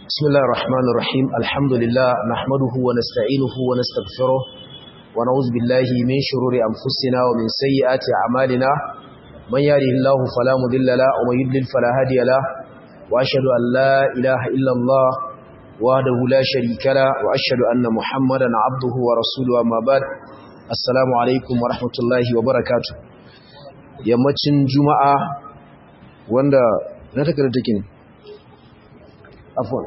بسم الله الرحمن الرحيم الحمد لله نحمده ونستعينه ونستغفره ونعوذ بالله من شرور أنفسنا ومن سيئات أعمالنا من يهده الله فلا مضل له ومن يضلل فلا هادي له وأشهد أن لا إله إلا الله وحده لا شريك له وأشهد أن محمدا عبده ورسوله أما بعد السلام عليكم ورحمة الله وبركاته yammacin juma'a wanda na takarda take ne afwan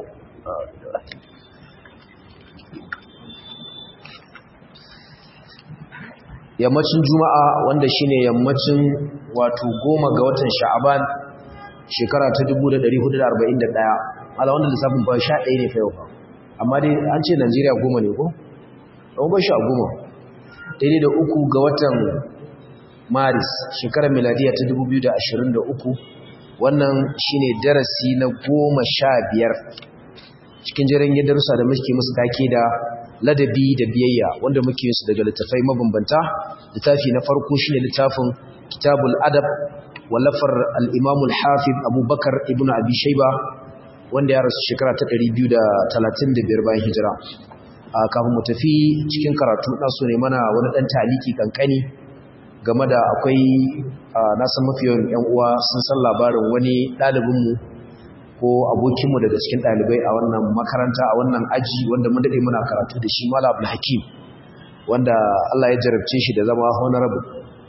yammacin juma'a wanda shine yammacin wato goma ga watan sha'aban shekara ta 1441 ala wannan lissafin ba sha ɗaya ne fa yau amma dai an ce najeriya goma ne ko? ɗan ba sha goma daidai da uku ga watan maris shekarar miladiya ta 2023 wannan shine darasi na goma sha biyar cikin jiran darussa da muke musu take da ladabi da biyayya wanda muke su daga littafai mabambanta littafi na farko shine littafin kitabul adab wallafar al-imam al-hafiz abubakar ibnu abi shayba wanda ya rasu shekara ta 235 bayan hijira kafin mu tafi cikin karatu na so ne mana wani dan taliki kankani game da akwai na san mafi yawan yan uwa sun san labarin wani ɗalibinmu ko abokinmu daga cikin ɗalibai a wannan makaranta a wannan aji wanda mun daɗe muna karatu da shi mala abdul hakim wanda allah ya jarabce shi da zama honorable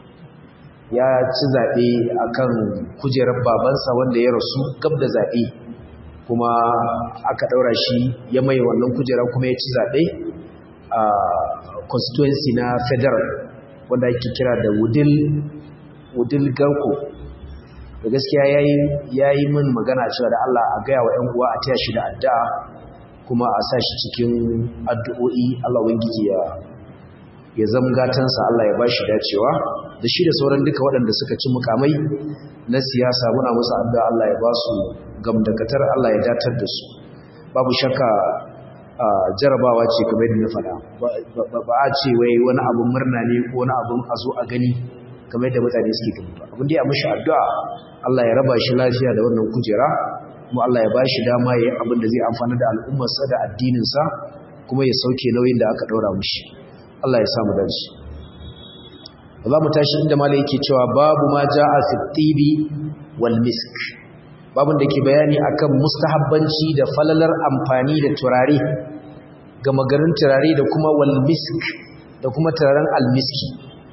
ya ci zaɓe a kan kujerar babansa wanda ya rasu gab da zaɓe kuma aka ɗaura shi ya mai wannan kujera kuma ya ci zaɓe a constituency na federal wanda ake kira da wudil wudil garko da gaskiya ya yi min magana cewa da Allah a gaya wa ‘yan uwa a taya shi da addu'a kuma a sa shi cikin addu'o'i Allah wangiji ya ya gatansa Allah ya ba shi dacewa da shi da sauran duka waɗanda suka ci mukamai na siyasa muna musu addu'a Allah ya ba su gamdakatar Allah ya datar da su babu shakka jarabawa ce kamar da na faɗa ba a ce wai wani abun murna ne ko wani abun a zo a gani kamar da mutane suke gani ba abin da ya mashi addu'a Allah ya raba shi lafiya da wannan kujera kuma Allah ya bashi dama yayin abin da zai amfana da al'ummarsa da addininsa kuma ya sauke nauyin da aka daura mishi Allah ya samu dace za mu tashi inda malai yake cewa babu ma ja'a fi tibi wal misk babun da ke bayani akan mustahabbanci da falalar amfani da turare ga magarin turare da kuma wal misk da kuma turaren al miski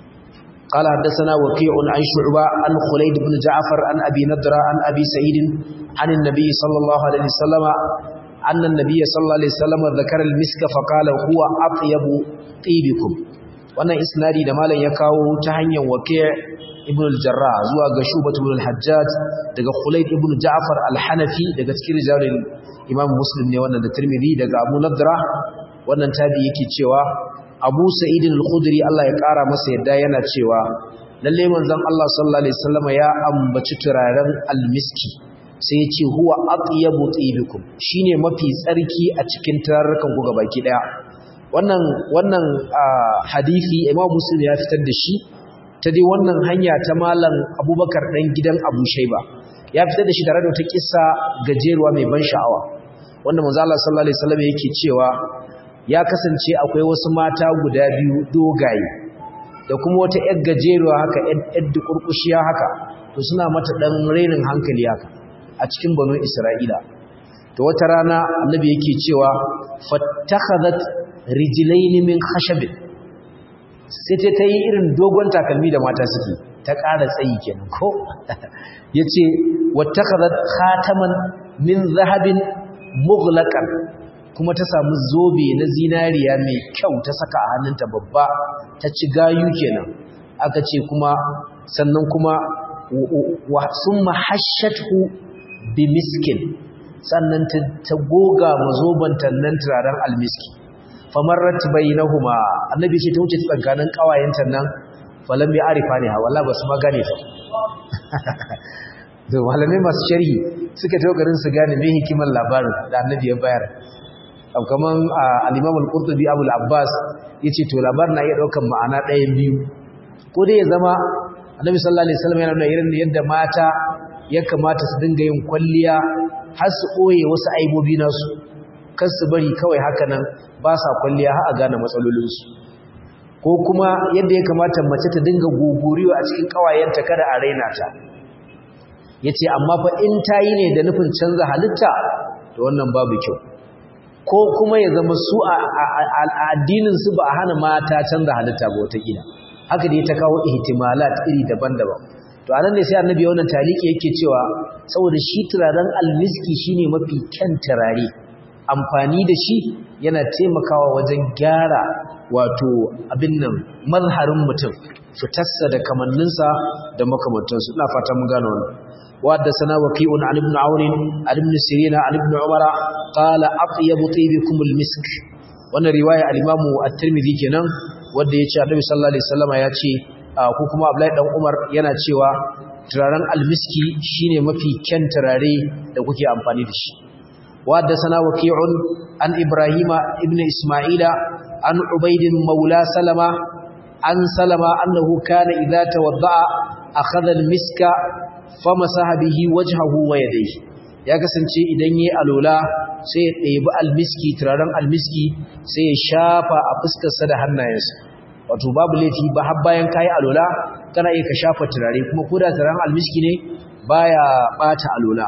قال حدثنا وكيع عن شعبة عن خليد بن جعفر عن أبي نضرة عن أبي سعيد عن النبي صلى الله عليه وسلم أن النبي صلى الله عليه وسلم ذكر المسك فقال هو أطيب طيبكم wannan isnadi da malam ya kawo ta hanyar waki' ibn al-jarrah zuwa ga shubat ibn al-hajjaj daga khulayd ibn ja'far al-hanafi daga cikin rijalul imam muslim ne wannan da tirmidhi daga abu nadra wannan tabi yake cewa abu sa'id al-khudri Allah ya kara masa yadda yana cewa lalle manzon Allah sallallahu alaihi wasallam ya ambaci turaren al-miski sai ya ce huwa atyabu tibikum shine mafi tsarki a cikin turarrukan ku gabaki daya wannan wannan hadisi Imam Muslim ya fitar da shi ta dai wannan hanya ta malam Abubakar dan gidan Abu Shayba ya fitar da shi tare da wata kissa gajeruwa mai ban sha'awa wanda manzo Allah sallallahu alaihi wasallam yake cewa ya kasance akwai wasu mata guda biyu dogaye da kuma wata yar gajeruwa haka yar dukurkushiya haka to suna mata dan rainin hankali haka a cikin banu Isra'ila to wata rana annabi yake cewa fattakhadhat rijlaini min khashabin sai ta tayi irin dogon takalmi da mata suke ta ƙara tsayi kenan ko yace wattakhadhat khataman min zahabin mughlaqan kuma ta samu zobe na zinariya mai kyau ta saka a hannunta babba ta ci gayu kenan aka ce kuma sannan kuma wa summa hashatu bi miskin sannan ta goga mazobanta nan turaren almiski famarrat bainahuma annabi ce ta wuce tsakanin kawayenta nan falam ya arifa ne ha wallahi basu ma gane ta da malamai masu sharhi suka tawo garin su gane me hikimar labarin da annabi ya bayar kaman al-imam al-qurtubi abul abbas yace to labarin na iya daukan ma'ana ɗayan biyu ko dai ya zama annabi sallallahu alaihi wasallam yana nuna irin yadda mata ya kamata su dinga yin kwalliya har su ɓoye wasu aibobi nasu kar su bari kawai haka nan ba sa kwalliya har a gane matsalolinsu ko kuma yadda ya kamata mace ta dinga gogoriwa a cikin kawayenta kada a raina ta yace amma fa in tayi ne da nufin canza halitta to wannan babu kyau ko kuma ya zama su a addinin su ba a hana mata canza halitta ba wata gida haka da ta kawo ihtimalat iri daban-daban to anan ne sai annabi wannan taliki yake cewa saboda shi turaren almiski shine mafi kyan turare amfani da shi yana taimakawa wajen gyara wato abin nan mazharin mutum fitarsa da kamanninsa da makamantansu ina fata mun gano wannan وحدثنا وكيع عن ابن عون عن ابن سيرين عن ابن عمر قال أطيب طيبكم المسك وانا رواية الإمام الترمذي كنان wadda ya ce annabi sallallahu alaihi wasallama ya ce ko kuma Abdullahi dan Umar yana cewa turaren almiski shine mafi kyan turare da kuke amfani da shi wadda sana waqi'un an Ibrahima ibn Isma'ila an Ubayd maula Salama an Salama annahu kana idza tawadda'a akhadha almiska famasaha bihi wajhahu wa yadayhi ya kasance idan yayi alola sai ya ɗebi almiski turaren almiski sai ya shafa a fuskarsa da hannayensa wato babu laifi ba har bayan kayi alola kana iya ka shafa turare kuma koda turaren almiski ne baya bata alola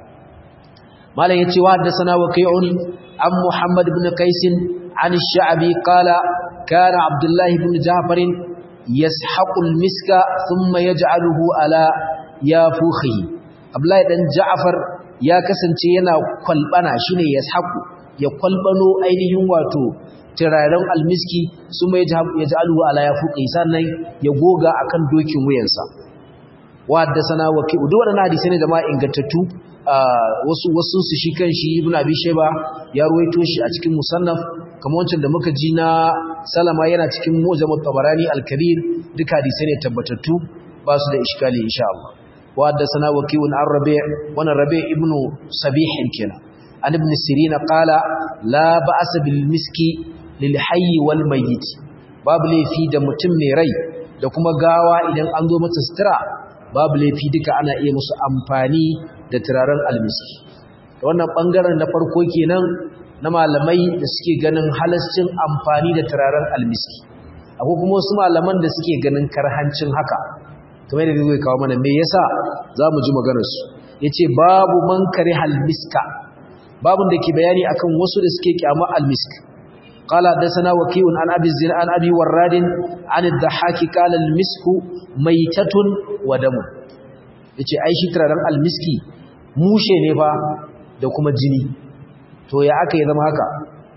malam yace wa haddathana waqi'un an muhammad ibn qais an ash-sha'bi qala kana abdullah ibn ja'far yashaqu al-miska thumma yaj'aluhu ala yafukhihi abdullah dan ja'far ya kasance yana kwalbana shine yashaqu ya kwalbano ainihin wato turaren almiski su mai ya ji aluwa ala ya fuƙi sannan ya goga a kan dokin wuyansa wadda sana waki duk waɗanda hadisai ne da ma ingantattu wasu wasu su shi kan shi ibn abi shayba ya ruwaito shi a cikin musannaf kamar wancan da muka ji na salama yana cikin mujammat tabarani al-kabir duka hadisai ne tabbatattu ba su da iskali insha Allah wadda sana waki an rabi' wannan rabi' ibn sabih kenan an ibn sirin qala la ba'sa bil miski lilhayi wal mayyit babu laifi da mutum mai rai da kuma gawa idan an zo mata sutura babu laifi duka ana iya musu amfani da turaren almiski wannan bangaren na farko kenan na malamai da suke ganin halascin amfani da turaren almiski akwai kuma wasu malaman da suke ganin karhancin haka kamar da zai kawo mana me yasa za mu ji maganarsu ya ce babu man kare halmiska babun da ke bayani akan wasu da suke kyama almisk قال حدثنا وكيع عن ابي الزنا عن ابي وراد عن الضحاك قال المسك ميتة ودم yace ai shi turaren almiski mushe ne fa da kuma jini to ya aka yi zama haka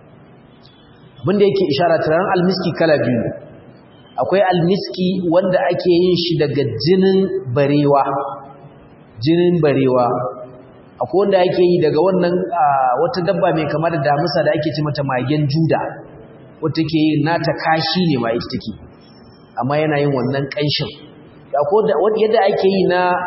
abinda yake ishara turaren almiski kala biyu akwai almiski wanda ake yin shi daga jinin barewa jinin barewa akwai wanda ake yi daga wannan wata dabba mai kama da damisa da ake ce mata magen juda wata ke yi nata kashi ne ma ita take amma yana yin wannan ƙanshin yadda ake yi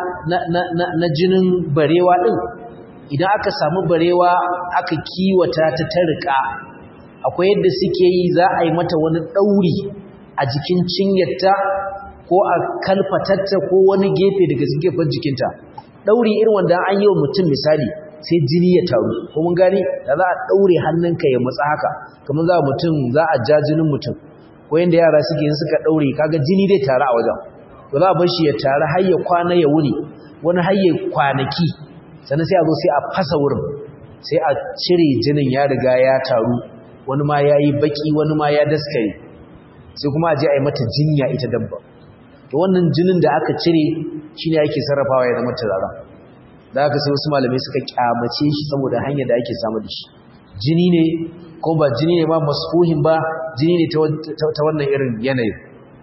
na jinin barewa ɗin idan aka samu barewa aka kiwata ta ta riƙa akwai yadda suke yi za a yi mata wani ɗauri a jikin cinyarta ko a kalfatatta ko wani gefe daga gefen jikinta ɗauri irin wanda an yi wa mutum misali sai jini ya taru ko mun gani da za a ɗaure hannunka ya matsa haka kamar za mutum za a ja jinin mutum ko yanda yara suke yin suka ɗaure kaga jini zai taru a wajen to za a bar shi ya taru har ya kwana ya wuni wani har ya kwanaki sannan sai a zo sai a fasa wurin sai a cire jinin ya riga ya taru wani ma ya yi baki wani ma ya daskare sai kuma a je a yi mata jinya ita dabba to wannan jinin da aka cire shi ne ake sarrafawa ya zama turara da aka sai wasu malamai suka kyamace shi saboda hanyar da ake samu da shi jini ne ko ba jini ne ba masfuhin ba jini ne ta wannan irin yanayin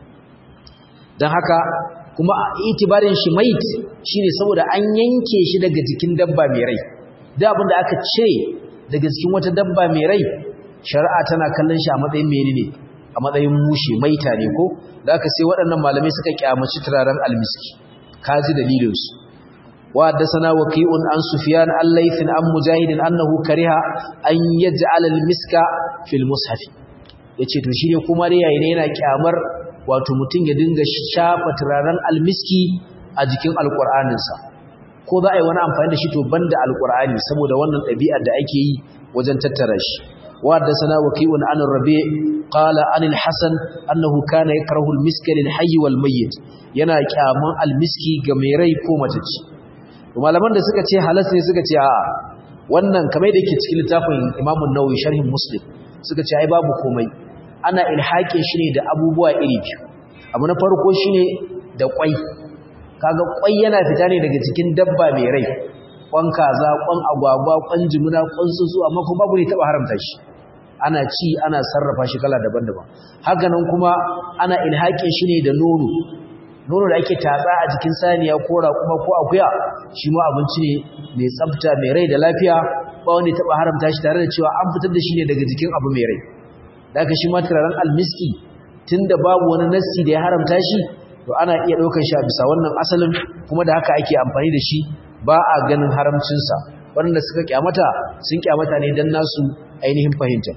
don haka kuma itibarin shi mait shine saboda an yanke shi daga jikin dabba mai rai da abin da aka cire daga cikin wata dabba mai rai shari'a tana kallon shi a matsayin menene a matsayin mushe maita ne ko da aka sai waɗannan malamai suka kyamaci turaren almiski kaji dalilinsu wa haddathana waqi'un an sufyan al-laythin an mujahidin annahu kariha an yaj'al al-miska fil mushaf yace to shine kuma dai yayin yana kyamar wato mutum ya dinga shafa turaren almiski a jikin alqur'anin sa ko za a yi wani amfani da shi to banda alqur'ani saboda wannan ɗabi'ar da ake yi wajen tattara shi وحدثنا وكيء عن الربيع قال عن الحسن أنه كان يكره المسك للحي والميت yana kyaman almiski ga mai rai ko matacci malaman da suka ce halas ne suka ce a wannan kamar da yake cikin littafin Imam an-Nawawi sharhin Muslim suka ce ai babu komai ana ilhaƙin shi ne da abubuwa iri biyu abu na farko shine da kwai kaga kwai yana fita ne daga cikin dabba mai rai kwan kaza kwan agwagwa kwan jimuna kwan tsuntsu amma kuma babu ne taba haramta shi ana ci ana sarrafa shi kala daban-daban haka nan kuma ana ilhaƙin shi ne da nono nono da ake tatsa a jikin saniya ko raƙuma ko akuya shi ma abinci ne mai tsafta mai rai da lafiya ba wanda ya taba haramta shi tare da cewa an fitar da shi ne daga jikin abu mai rai da aka shi ma turaren almiski tunda babu wani nassi da ya haramta shi to ana iya ɗaukar shi a bisa wannan asalin kuma da haka ake amfani da shi ba a ganin haramcinsa waɗanda suka kyamata sun kyamata ne don nasu ainihin fahimta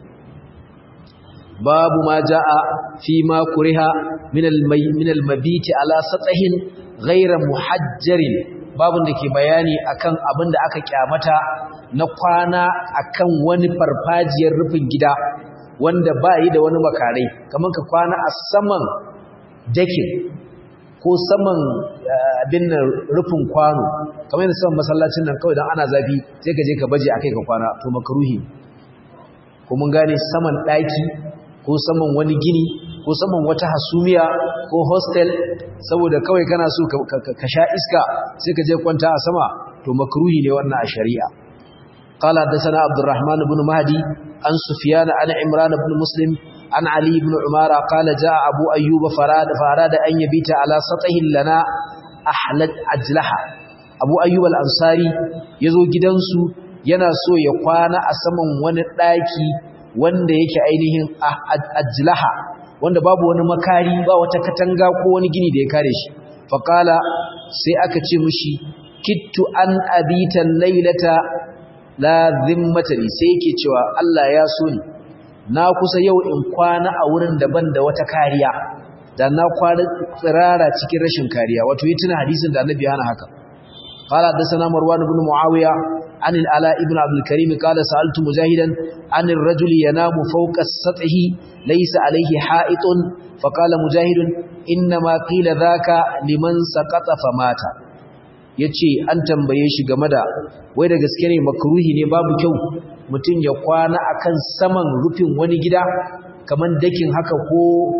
babu ma ja'a fi ma kuriha min al-mabiti ala satsahin ghayra muhajjarin babun da ke bayani akan abin da aka kyamata na kwana akan wani farfajiyar rufin gida wanda ba yi da wani makarai kamar ka kwana a saman dakin ko saman abin nan rufin kwano kamar yadda saman masallacin nan kawai don ana zafi sai ka je ka baje akai ka kwana to makaruhi ko mun gane saman ɗaki ko saman wani gini ko saman wata hasumiya ko hostel saboda kawai kana so ka sha iska sai ka je kwanta a sama to makruhi ne wannan a shari'a قال حدثنا عبد الرحمن بن مهدي عن سفيان عن عمران بن مسلم عن علي بن عمارة قال جاء أبو أيوب فراد فأراد أن يبيت على سطح لنا أحلت أجلها أبو أيوب الأنصاري يزو جدنسو ينسو يقوانا أسمن ونداكي wanda yake ainihin ajlaha wanda babu wani makari ba wata katanga ko wani gini da ya kare shi faqala sai aka ce mishi kittu an abita laylata la zimmata li sai yake cewa Allah ya so ni na kusa yau in kwana a wurin daban da wata kariya da na kwana tsirara cikin rashin kariya wato yi tuna hadisin da annabi hana haka قال حدثنا مروان بن معاوية عن العلاء بن عبد الكريم قال سألت مجاهدا عن الرجل ينام فوق السطح ليس عليه حائط فقال مجاهد إنما قيل ذاك لمن سقط فمات yace an tambaye shi game da wai da gaske ne makruhi ne babu kyau mutum ya kwana akan saman rufin wani gida kaman dakin haka ko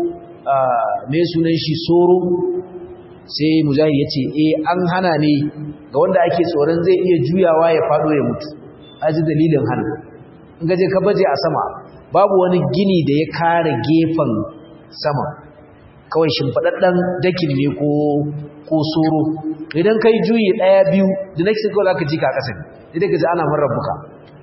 me sunan shi soro sai mujahid yace eh an hana ne ga wanda ake tsoron zai iya juyawa ya fado ya mutu aji dalilin hana in gaje ka baje a sama babu wani gini da ya kare gefen sama kawai shimfadaddan dakin ne ko ko soro idan kai juyi daya biyu the next go zaka ji ka kasa ne idan kaje ana marabbuka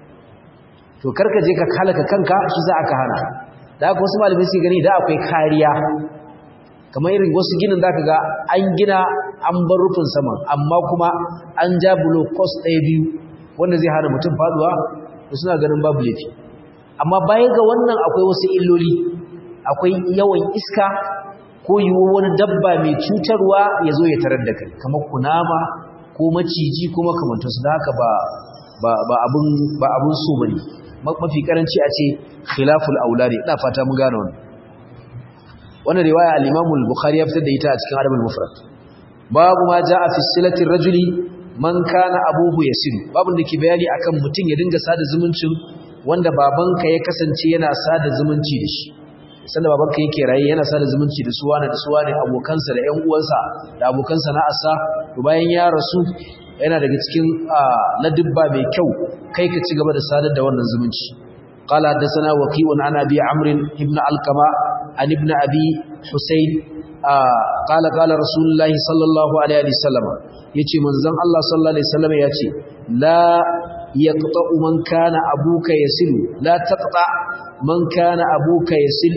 to karka je ka kalaka kanka shi za aka hana da haka wasu malamai su gani da akwai kariya kamar irin wasu ginin zaka ga an gina an bar rufin saman amma kuma an ja bulo cost ɗaya biyu wanda zai hana mutum faduwa da suna ganin babu laifi amma baya ga wannan akwai wasu illoli akwai yawan iska ko yiwu wani dabba mai cutarwa ya zo ya tarar da kai kamar kunama ko maciji ko makamantarsu da haka ba abun ba abun so bane mafi karanci a ce khilaful aulari ina fata mun gane wannan wannan riwaya al-Imam al-Bukhari ya fitar da ita a cikin Adab al-Mufrad babu ma jaa fi silati rajuli man kana abuhu yasil babun da ke bayani akan mutum ya dinga sada zumuncin wanda babanka ya kasance yana sada zumunci da shi sanda babanka yake raye yana sada zumunci da suwana da suwane abokansa da ƴan uwansa da abokan sana'arsa to bayan ya rasu yana daga cikin ladubba mai kyau kai ka ci gaba da sadar da wannan zumunci قال حدثنا وكيع عن ابي عمرو ابن علقمه عن ابن ابي حسين قال قال رسول الله صلى الله عليه وسلم yace manzon Allah sallallahu alaihi wasallam yace la yaqta man kana abuka yasil la taqta man kana abuka yasil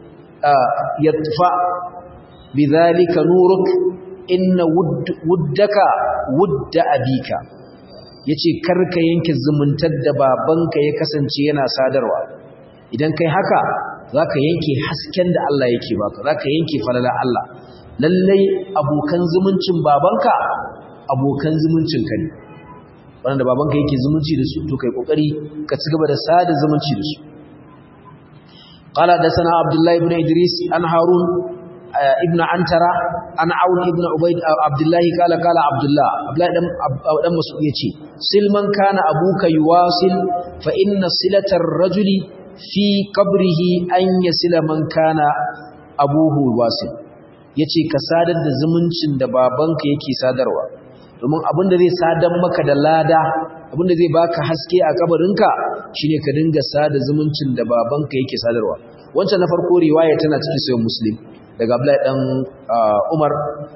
yatfa bidhalika nuruk inna wuddaka wudda abika yace karka yanke zumuntar da babanka ya kasance yana sadarwa idan kai haka zaka yanke hasken da Allah yake baka zaka yanke falala Allah lallai abokan zumuncin babanka abokan zumuncin ka ne wanda babanka yake zumunci da su to kai kokari ka ci gaba da sada zumunci da su qala hadathana abdullah ibn idris an harun ibn antara an aun ibn ubayd abdullah qala qala abdullah abdullah dan dan mas'ud yace silman kana abuka yuwasil fa inna silatar rajuli fi qabrihi an yasila man kana abuhu wasil yace ka sadar da zumuncin da babanka yake sadarwa domin abinda zai sadar maka da lada abinda zai baka haske a kabarinka shine ka dinga sada zumuncin da babanka yake sadarwa wancan na farko riwaya tana cikin sahih muslim daga Abdullahi dan Umar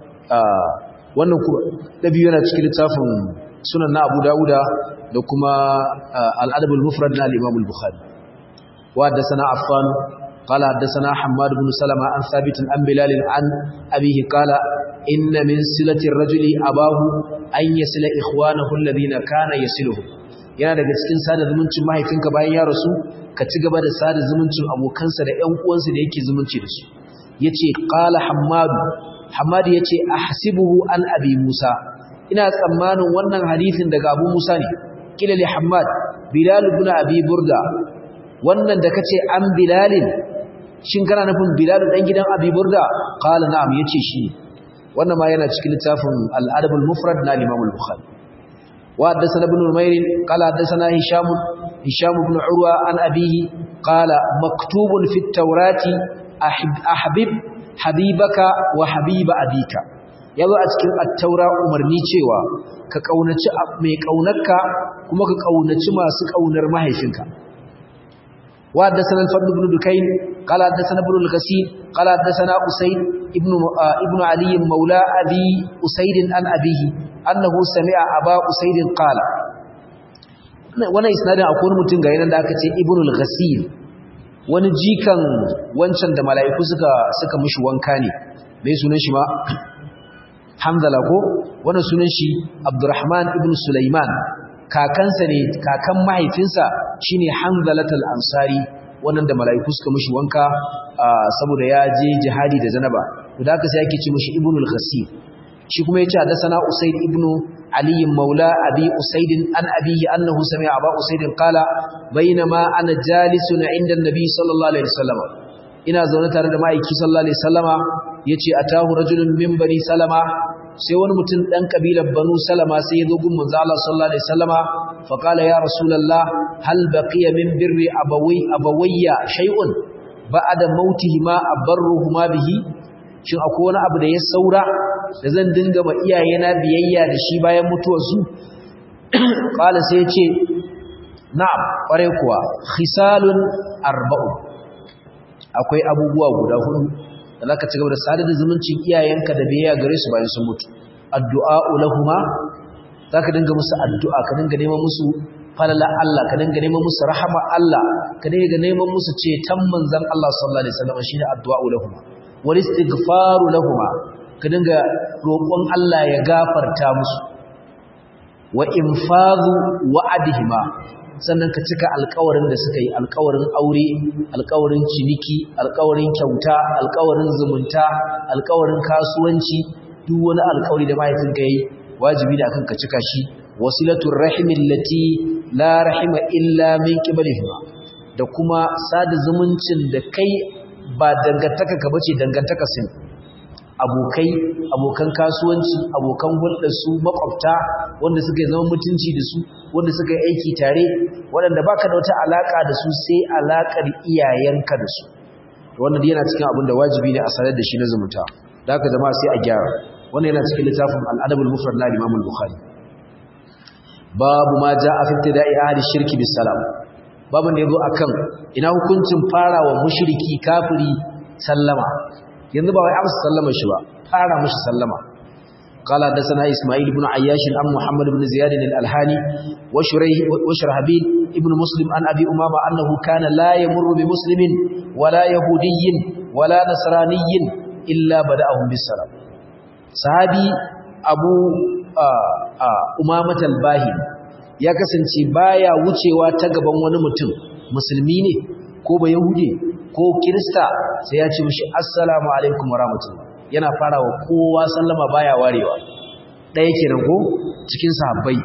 wannan da biyu yana cikin littafin sunan na Abu Dawuda da kuma al-Adab al-Mufrad na al-Imam al-Bukhari wa haddathana Affan قال حدثنا حماد بن سلمة عن ثابت عن بلال عن أبيه قال إن من سلة الرجل أباه أن يسل إخوانه الذين كان يسلهم yana daga cikin sada zumuncin mahaifinka bayan ya rasu ka ci gaba da sada zumuncin abokansa da ƴan uwansa da yake zumunci da su yace qala hammadu hammadu yace ahsibuhu an abi musa ina tsammanin wannan hadisin daga abu musa ne kila li hammad bilal ibn abi burda wannan da kace an bilalin shin kana nufin bilal dan gidan abi burda qala na'am yace shi wannan ma yana cikin littafin al-adab al-mufrad na imam al-bukhari wa haddathana ibn umayr qala haddathana hisham hisham ibn urwa an abihi qala maktubun fi at-taurati ahbib habibaka wa habiba abika yazo a cikin at-taura umarni cewa ka kaunaci mai kaunarka kuma ka kaunaci masu kaunar mahaifinka وحدثنا الفضل بن دكين قال حدثنا ابن الغسيل قال حدثنا أسيد ابن, آه ابن علي مولى أبي أسيد عن أبيه أنه سمع أبا أسيد قال وانا إسنادا أقول متن غيرا دا كتي ابن الغسيل wani jikan wancan da mala'iku suka suka mishi wanka ne mai sunan shi ma Hamdala ko wannan sunan shi Abdurrahman ibn Sulaiman kakansa ne kakan mahaifinsa shine Hanzalatul Ansari wannan da malaiku suka mishi wanka saboda ya je jihadi da zanaba to da haka sai yake ce mishi Ibnul Ghasir shi kuma yace hadathana Usayd ibn Ali maula Abi Usayd an abihi annahu sami'a Aba Usayd qala bainama ana jalisun inda an-nabi sallallahu alaihi wasallam ina zaune tare da ma'aiki sallallahu alaihi wasallama yace atahu rajulun min bani salama sai wani mutum ɗan ƙabilar banu salama sai ya zo gun manzo Allah sallallahu alaihi wasallama fa qala ya rasulullah hal baqiya min birri abawi abawayya shay'un ba'da mautihima abarruhuma bihi shin akwai wani abu da ya saura da zan dinga ma iyayena biyayya da shi bayan mutuwarsu qala sai ya ce na'am kware kuwa khisalun arba'u akwai abubuwa guda hudu da zaka ci gaba da sadar da zumuncin iyayenka da biyayya gare su bayan sun mutu addu'a lahuma zaka dinga musu addu'a ka dinga neman musu falala Allah ka dinga neman musu rahama Allah ka dinga neman musu ceton manzon Allah sallallahu alaihi wasallam shine addu'a lahuma wal istighfaru lahuma ka dinga roƙon Allah ya gafarta musu wa infadhu wa'adihima sannan ka cika alkawarin da suka yi alkawarin aure alkawarin ciniki alkawarin kyauta alkawarin zumunta alkawarin kasuwanci duk wani alkawari da mahaifinka yi wajibi da akan ka cika shi wasilatul rahimin lati la rahima illa min qibalihima da kuma sada zumuncin da kai ba dangantaka ka bace dangantaka sun abokai abokan kasuwanci abokan hulɗar su makwabta wanda suka yi zama mutunci da su wanda suka yi aiki tare waɗanda baka da wata alaka da su sai alakar iyayenka da su wannan yana cikin abin da wajibi ne a sanar da shi na zumunta da haka jama'a sai a gyara wannan yana cikin littafin al-adabul mufrad na Imam al-Bukhari babu ma ja'a fi ibtida'i ahli shirki bis salam babu da yazo akan ina hukuncin farawa mushriki kafiri sallama yanzu ba wai amsa sallama shi ba fara mushi sallama قال حدثنا اسماعيل بن عياش عن محمد بن زياد الالهاني وشريح وشرحبيل ابن مسلم عن ابي امامه انه كان لا يمر بمسلم ولا يهودي ولا نصراني الا بداهم بالسلام صحابي ابو امامه الباهي ya kasance baya wucewa ta gaban wani mutum musulmi ne ko ba yahudi ko kirista sai ya ce mishi assalamu alaikum wa rahmatullah yana farawa kowa sallama baya warewa ɗaya kenan ko cikin sahabbai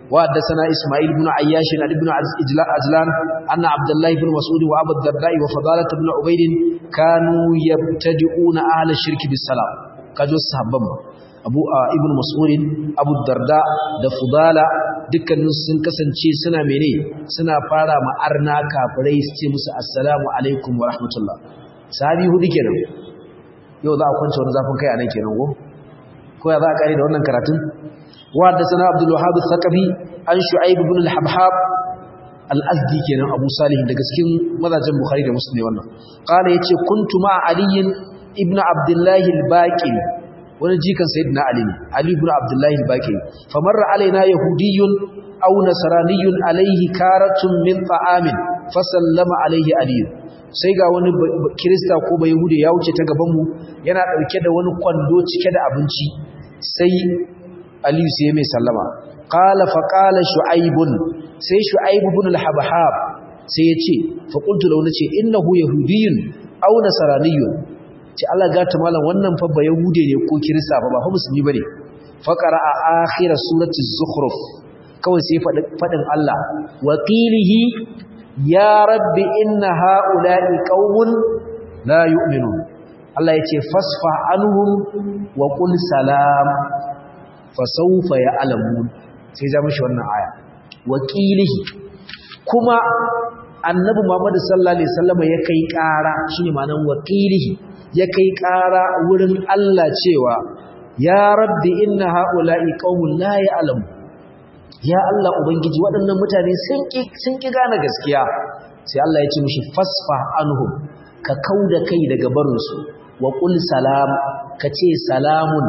وحدثنا إسماعيل بن عياش عن ابن عجلان أن عبد الله بن مسعود وأبو الدرداء وفضالة بن عبيد كانوا يبتدئون أهل الشرك بالسلام كجو الصحابة abu ibn mas'udin abu darda da fudala dukkanin sun kasance suna mene suna fara ma arna kafirai su ce musu assalamu alaikum wa rahmatullah sahabi hudu kenan yau za a kwance wani zafin kai a nan kenan ko ko ya za a kare da wannan karatun wa da sana abdul wahhab al-thaqafi an shu'aib ibn al-habhab al-azdi kenan abu salih daga cikin mazajin bukhari da muslim ne wannan qala yace kuntu ma aliyin ibn abdullah al-baqi wani jikan sayyidina ali ne ali ibn abdullah al-baqi famarra alaina yahudiyyun aw nasraniyyun alayhi karatun min ta'amin fa sallama alayhi ali sai ga wani kirista ko bai yahude ya wuce ta gaban mu yana dauke da wani kwando cike da abinci sai ali sai mai sallama qala fa qala shu'aibun sai shu'aib ibn al-habhab sai ya ce fa qultu lahu nace innahu yahudiyyun aw nasraniyyun ce Allah gata malam wannan fa ba yahude ne ko kirista ba ba fa musulmi bane fa qara'a akhir surati az-zukhruf kawai sai fadin Allah wa qilihi ya rabbi inna ha'ula'i qaumun la yu'minun Allah yace fasfa anhum wa qul salam fa sawfa ya'lamun sai ja mishi wannan aya wa qilihi kuma annabi Muhammad sallallahu alaihi wasallam ya kai ƙara shine ma'anar wa qilihi ya kai ƙara wurin Allah cewa ya rabbi inna ha'ula'i qaumun la ya'lamu ya Allah ubangiji waɗannan mutane sun ki sun ki gane gaskiya sai Allah ya ce mishi fasfa anhum ka kauda kai daga barin su wa qul salam ka ce salamun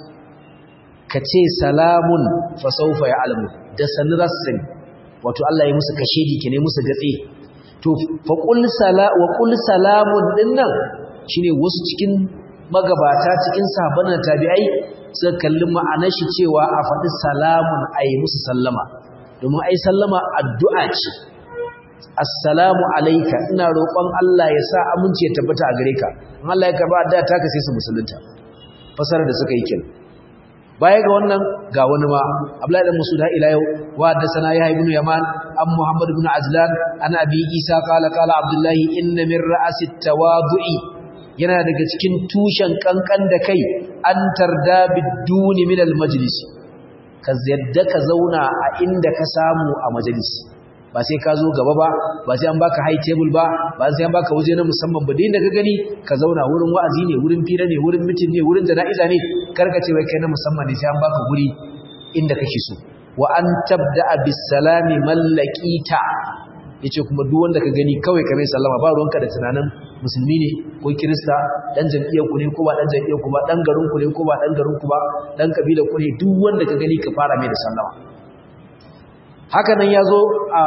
ka ce salamun fa sawfa ya'lamu da sanin rasul wato Allah ya musu kashedi ke ne musu gatse to fa qul sala wa qul salamun dinnan shine wasu cikin magabata cikin sahabban tabi'ai suka kalli ma'anar shi cewa a faɗi salamun ayi musu sallama domin ai sallama addu'a ce assalamu alayka ina roƙon Allah ya sa aminci ya tabbata a gare ka in Allah ya karba addu'a ta ka sai su musulunta fasara da suka yi kin baya ga wannan ga wani ma Abdullahi dan Mas'ud ila yau wa da sana ya ibn Yaman an Muhammad ibn Ajlan an Abi Isa qala qala Abdullahi inna min ra'asi tawadu'i yana daga cikin tushen kankan da kai an tarda biduni min almajlis ka yadda ka zauna a inda ka samu a majalis ba sai ka zo gaba ba ba sai an baka high table ba ba sai an baka waje na musamman ba da ka gani ka zauna wurin wa'azi ne wurin fira ne wurin mitin ne wurin jana'iza ne karka ce wai kai na musamman ne sai an baka guri inda kake so wa an tabda bis salami mallakita yace kuma duk wanda ka gani kawai ka mai sallama ba ruwanka da tunanin musulmi ne ko kirista dan jam'iyyar ku ne ko ba dan jam'iyyar ku ba dan garin ku ne ko ba dan garin ku ba dan kabilar ku ne duk wanda ka gani ka fara mai da sallama haka nan yazo a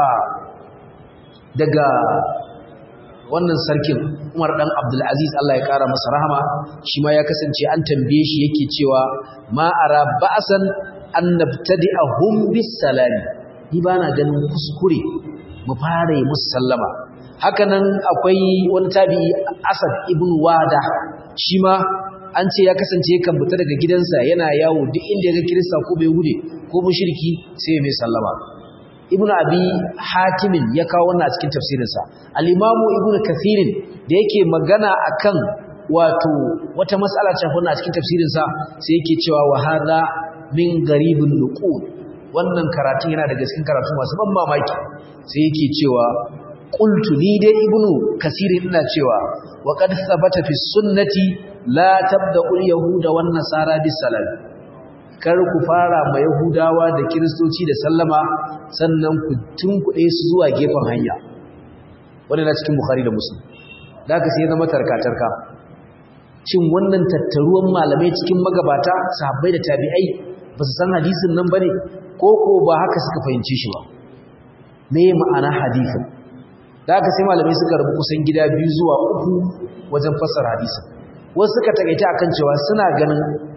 daga wannan sarkin Umar dan Abdul Aziz Allah ya kara masa rahama shi ma ya kasance an tambaye shi yake cewa ma ara ba'san an nabtadi'ahum bis salami ni bana ganin kuskure mu fara yi musu sallama hakanan akwai wani tabi'i Asad ibn Wada shi ma an ce ya kasance kan fita daga gidansa yana yawo duk inda ya ga Kirista ko bai hude ko mushriki sai mai sallama Ibn Abi Hatim ya kawo wannan a cikin tafsirinsa Al-Imam Ibn Kathir da yake magana akan wato wata mas'ala ta wannan a cikin tafsirinsa sai yake cewa wa hadha min garibin nuqul wannan karatun yana daga cikin karatu masu ban mamaki sai yake cewa qultu ni dai ibnu kasir ina cewa wa qad thabata fi sunnati la tabda'u yahuda wan nasara bis salam kar ku fara ma yahudawa da kristoci da sallama sannan ku tunkuɗe su zuwa gefen hanya wannan na cikin bukhari da muslim da ka sai zama tarka-tarka cin wannan tattaruwan malamai cikin magabata sahabbai da tabi'ai ba su san hadisin nan bane ko ko ba haka suka fahimci shi ba me ma'ana hadisin da haka sai malamai suka rubu kusan gida biyu zuwa uku wajen fassara hadisin wasu suka takaita akan cewa suna ganin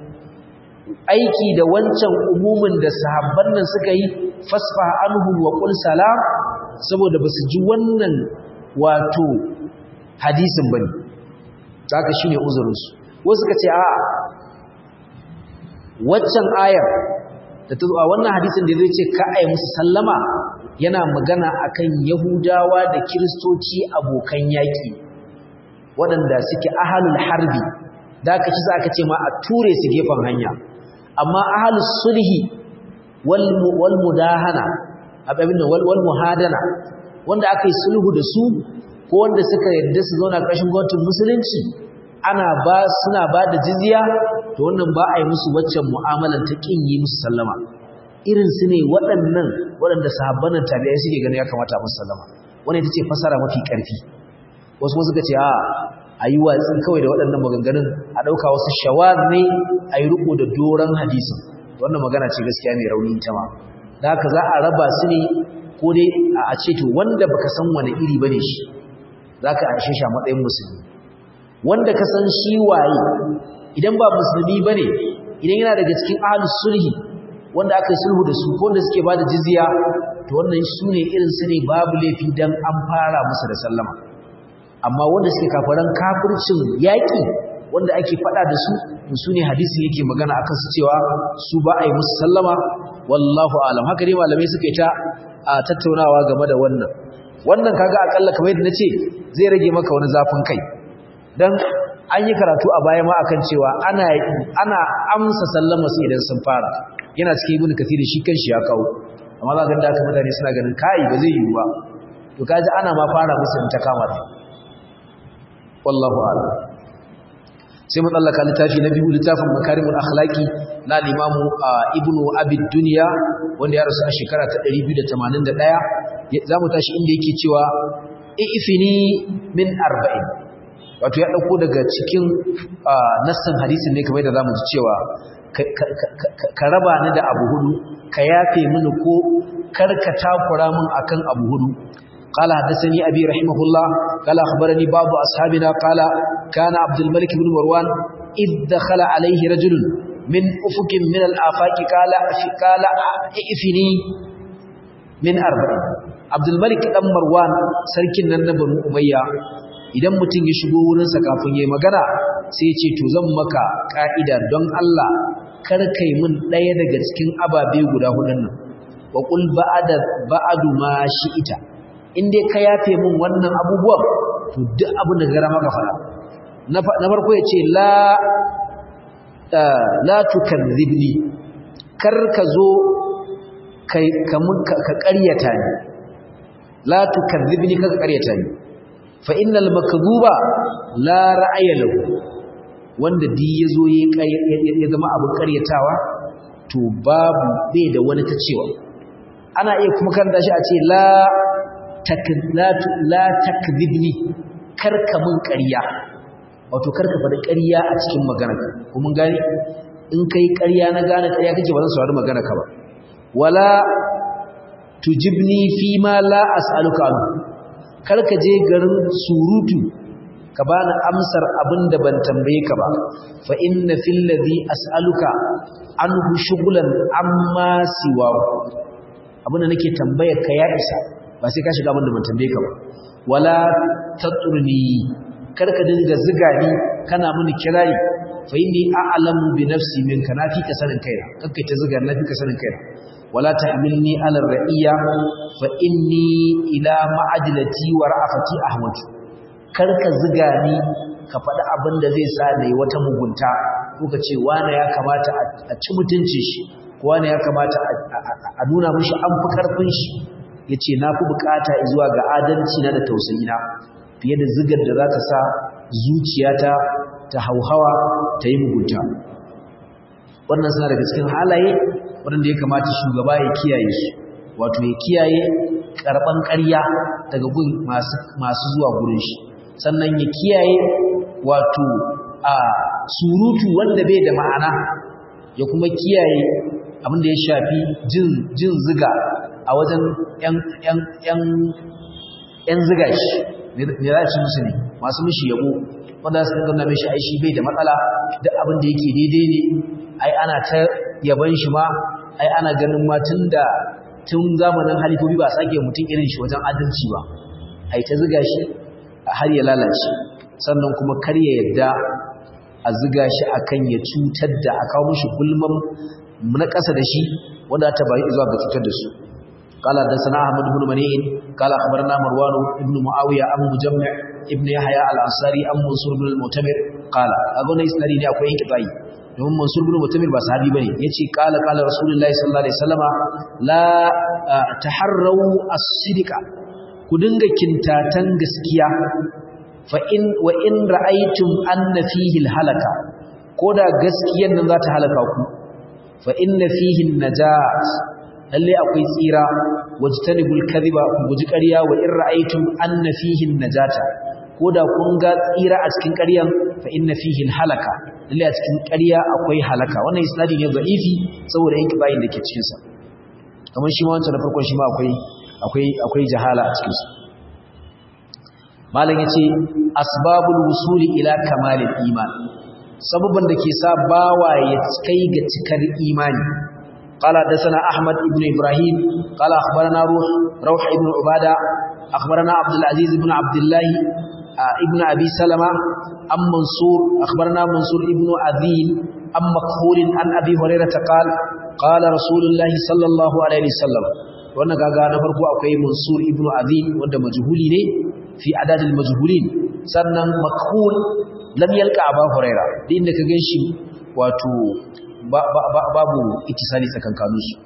aiki da wancan umumin da sahabban nan suka yi fasfa anhu wa qul salam saboda basu ji wannan wato hadisin bane haka shine uzurin su wasu suka ce a'a waccan ayar da ta zuwa wannan hadisin da zai ce ka ai musu sallama yana magana akan yahudawa da kiristoci abokan yaƙi waɗanda suke ahalul harbi da aka ci aka ce ma a ture su gefen hanya amma ahalus sulhi wal mudahana abin wal muhadana wanda aka yi sulhu da su ko wanda suka yadda su zauna ƙarshen gwamnatin musulunci ana ba suna ba da jizya to wannan ba a yi musu waccan mu'amalan ta kin yi musu sallama irin su ne waɗannan waɗanda sahabbanan tabi'ai suke ganin ya kamata musu sallama wannan ita ce fasara mafi ƙarfi wasu kuma suka ce a a yi watsi kawai da waɗannan maganganun a ɗauka wasu shawar ne a yi riko da doron hadisin wannan magana ce gaskiya mai rauni ita ma da haka za a raba su ne ko dai a ce to wanda baka san wani iri bane shi za ka aishe shi a matsayin musulmi wanda ka san shi waye idan ba musulmi ba ne idan yana daga cikin ahalus sulhi wanda aka yi sulhu da su ko wanda suke ba da jizya to wannan su ne irin su ne babu laifi don an fara musu da sallama amma wanda suke kafaran kafircin yaƙi wanda ake faɗa da su su ne hadisi yake magana akan su cewa su ba a yi musu sallama wallahu alam haka dai malamai suka yi ta a tattaunawa game da wannan wannan kaga akalla kamar yadda nace zai rage maka wani zafin kai dan an yi karatu a baya ma akan cewa ana ana amsa sallama su idan sun fara yana cikin ibnu kathir shi kanshi ya kawo amma za ka ga da mutane suna ganin kai ba zai yiwu ba to kaji ana ma fara musu in ta kama ta wallahu a'lam sai mu tsallaka littafi na biyu littafin makarimul akhlaqi na limamu ibnu abid dunya wanda ya rasu a shekara ta 281 zamu tashi inda yake cewa ifini min arba'in wato ya dauko daga cikin nassin hadisin ne kamar da zamu ji cewa ka raba ni da abu hudu ka yafe mini ko karka takura min akan abu hudu قال حدثني أبي رحمه الله قال أخبرني بعض أصحابنا قال كان عبد الملك بن مروان إذ دخل عليه رجل من أفق من الآفاق قال قال ائفني من أربع عبد الملك بن مروان سركن النبي أمية idan mutum ya shigo wurinsa kafin ya yi magana sai ce to zan maka ka'ida don Allah kar kai min ɗaya daga cikin ababe guda hudun nan wa qul ba'ada ba'adu ma shi'ita in dai ka yafe min wannan abubuwan to duk abin da gara maka fara na farko ya ce la la tukadzibni kar ka zo ka ƙaryata ni la tukadzibni ka ƙaryata ni fa innal makdhuba la ra'aya lahu wanda di yazo ya zama abin ƙaryatawa to babu bai da wani ta cewa ana iya kuma karanta shi a ce la la takdhibni karka mun ƙarya wato karka faɗi ƙarya a cikin maganarka ko mun gane in kai ƙarya na gane ƙarya kake ba zan saurari maganarka ba wala tujibni fi ma la as'aluka an karka je garin surutu ka bani amsar abin da ban tambaye ka ba fa inna fil ladhi as'aluka anhu shughlan amma siwa abin da nake tambayar ka ya isa ba sai ka shiga abin da ban tambaye ka ba wala taturni karka dinga ziga ni kana mini kirari fa inni a'lamu bi nafsi minka nafi ka sanin kaina kakkai ta ziga nafi ka sanin kaina wala tahmilni ala ra'iya fa inni ila ma'adilati wa ra'afati ahmad karka ziga ni ka faɗi abin da zai sa ne wata mugunta ko ka ce wani ya kamata a ci mutuncin shi ko wani ya kamata a nuna mishi an fi karfin shi ya ce na fi bukata zuwa ga adalci na da tausayina fiye da zigar da za ta sa zuciyata ta hauhawa ta yi mugunta wannan suna daga cikin halaye waɗanda ya kamata shugaba ya kiyaye su wato ya kiyaye karɓan ƙarya daga gun masu zuwa gurin shi sannan ya kiyaye wato a surutu wanda bai da ma'ana ya kuma kiyaye abin da ya shafi jin ziga a wajen ‘yan ziga shi ne za ci musu ne masu mishi yabo wanda su gana mishi aishi bai da matsala duk abin da yake daidai ne ai ana ta yaban shi ma ai ana ganin ma tun da tun zamanin halifobi ba sake mutum irin shi wajen adalci ba ai ta ziga shi har ya lalace sannan kuma kar ya yadda a ziga shi akan ya cutar da a kawo mishi gulman na ƙasa da shi wanda ta bayi zuwa ga cutar da su قال حدثنا احمد بن منيع قال اخبرنا مروان بن معاويه ابو مجمع ابن يحيى الانصاري ام منصور بن المعتمر قال اغون اسنادي ne akwai inkitai domin mansur bin mutamir ba sahabi bane yace qala qala rasulullahi sallallahu alaihi wasallama la taharru as-sidqa ku dinga kintatan gaskiya fa in wa in ra'aytum anna fihi al-halaka koda gaskiyar nan za ta halaka ku fa inna fihi an-najat lalle akwai tsira wajtanibul kadhiba ku guji ƙarya wa in ra'aytum anna fihi an-najata koda kun ga tsira a cikin ƙaryan fa inna fihi al-halaka lalle a cikin ƙarya akwai halaka wannan isnadi ne da'ifi saboda yanki bayin da ke cikin sa kamar shi ma wancan da farkon shi ma akwai akwai akwai jahala a cikin sa malam yace asbabul wusuli ila kamalil iman sababan da ke sa bawa ya kai ga cikar imani قال حدثنا احمد بن ابراهيم قال اخبرنا روح روح ابن عباده اخبرنا عبد العزيز بن عبد الله ابن ابي سلمة ام منصور اخبرنا منصور ابن اذين ام مكحول عن ابي هريره قال قال رسول الله صلى الله عليه وسلم wannan kaga na farko akwai mansur ibnu azim wanda majhuli ne fi adadil majhulin sannan makhul lam yalqa abu huraira din da ka ganshi wato babu ittisali tsakankanin su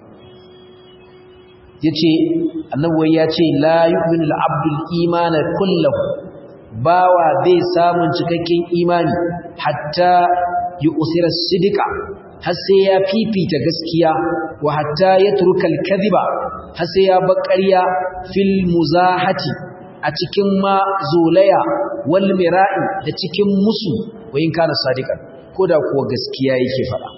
yace annabi ya ce la yu'minu al-abdul imana kullahu bawa bai samun cikakken imani hatta yu'sira sidika har sai ya fifita gaskiya wa hatta yatruka al-kadhiba har sai ya bakariya fil muzahati a cikin ma zolaya wal mira'i da cikin musu wayin kana sadiqan koda kuwa gaskiya yake fada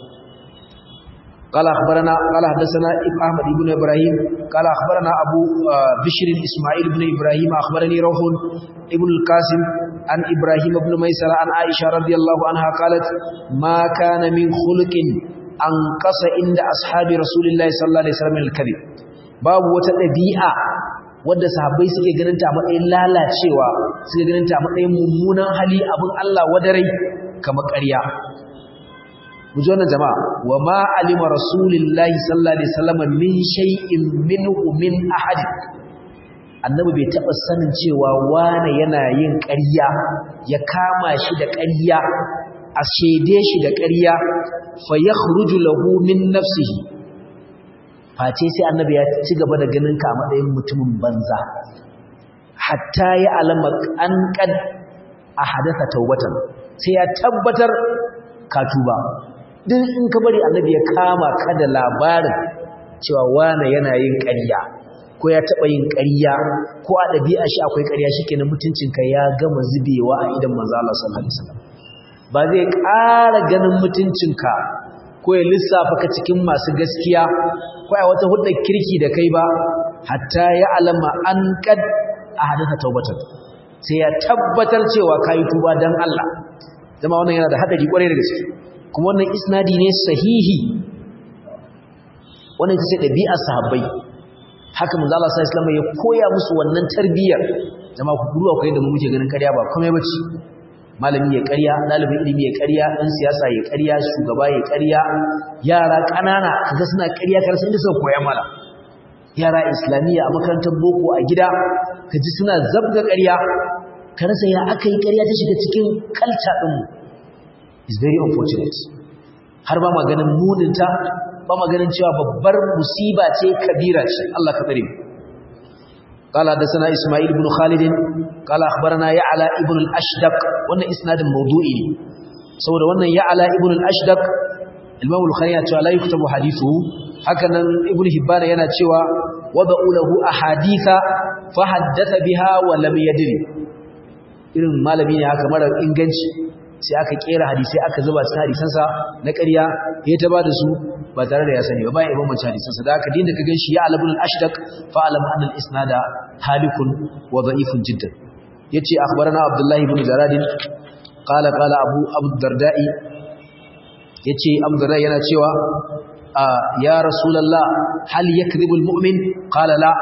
قال أخبرنا قال حدثنا أحمد بن إبراهيم قال أخبرنا أبو بشر إسماعيل بن إبراهيم أخبرني روح ابن القاسم عن إبراهيم بن ميسر عن عائشة رضي الله عنها قالت ما كان من خلق أنقص عند أصحاب رسول الله صلى الله عليه وسلم من الكذب باب وتدبيئة wadda sahabbai suke ganin ta matsayin lalacewa suke ganin ta matsayin mummunan hali abin Allah wadarai kamar ƙarya mu ji wannan jama'a wa ma alima rasulillahi sallallahu alaihi wasallam min shay'in minhu min ahad annabi bai taba sanin cewa wane yana yin ƙarya ya kama shi da ƙarya a shede shi da ƙarya fa yakhruju lahu min nafsihi face sai annabi ya ci gaba da ganin ka a matsayin mutumin banza hatta ya alama an kad ahadatha tawbatan sai ya tabbatar ka tuba duk in ka bari annabi ya kama ka da labarin cewa wane yana yin ƙarya ko ya taɓa yin ƙarya ko a ɗabi'a shi akwai ƙarya shikenan mutuncinka ya gama zubewa a idan manzo Allah sallallahu alaihi wasallam ba zai ƙara ganin mutuncinka ko ya lissafa ka cikin masu gaskiya ko a wata hudar kirki da kai ba hatta ya alama an kad a hadasa taubatar sai ya tabbatar cewa kayi tuba dan Allah zama wannan yana da hadari kwarai da gaske kuma wannan isnadi ne sahihi wannan ita ce ɗabi'ar sahabbai haka manzo Allah sallallahu alaihi wasallam ya koya musu wannan tarbiyyar jama'a ku duba ku yadda mu muke ganin ƙarya ba komai bace malami ya ƙarya ɗalibin ilimi ya ƙarya ɗan siyasa ya ƙarya shugaba ya ƙarya yara ƙanana kaga suna ƙarya kar sai da suka koya mala yara islamiyya a makarantar boko a gida kaji suna zabga ƙarya ka rasa ya aka yi ƙarya ta shiga cikin kalca ɗinmu is very unfortunate har ba maganin muninta ba maganin cewa babbar musiba ce kabira ce Allah ka tsare قال حدثنا اسماعيل بن خالد قال اخبرنا يعلى ابن الاشدق wannan isnadin mawdu'i saboda wannan ya'la ibn al-ashdaq imam al-bukhari ya ce la yuktabu hadithu hakanan ibn hibban yana cewa wada'u lahu ahaditha fa haddatha biha wa lam yadri irin malami ne haka mara inganci sai aka kera hadisi aka zuba cikin hadisansa na ƙarya ya ta bada su ba tare da ya sani ba bayan ibn manci hadisansa da aka dinda ka ganshi ya alabul ashdaq fa alam anna al isnada halikun wa da'ifun jiddan yace akhbarana abdullahi ibn jarad qala qala abu abu dardai yace abu dardai yana cewa ya rasulullah hal yakdhibu al mu'min qala la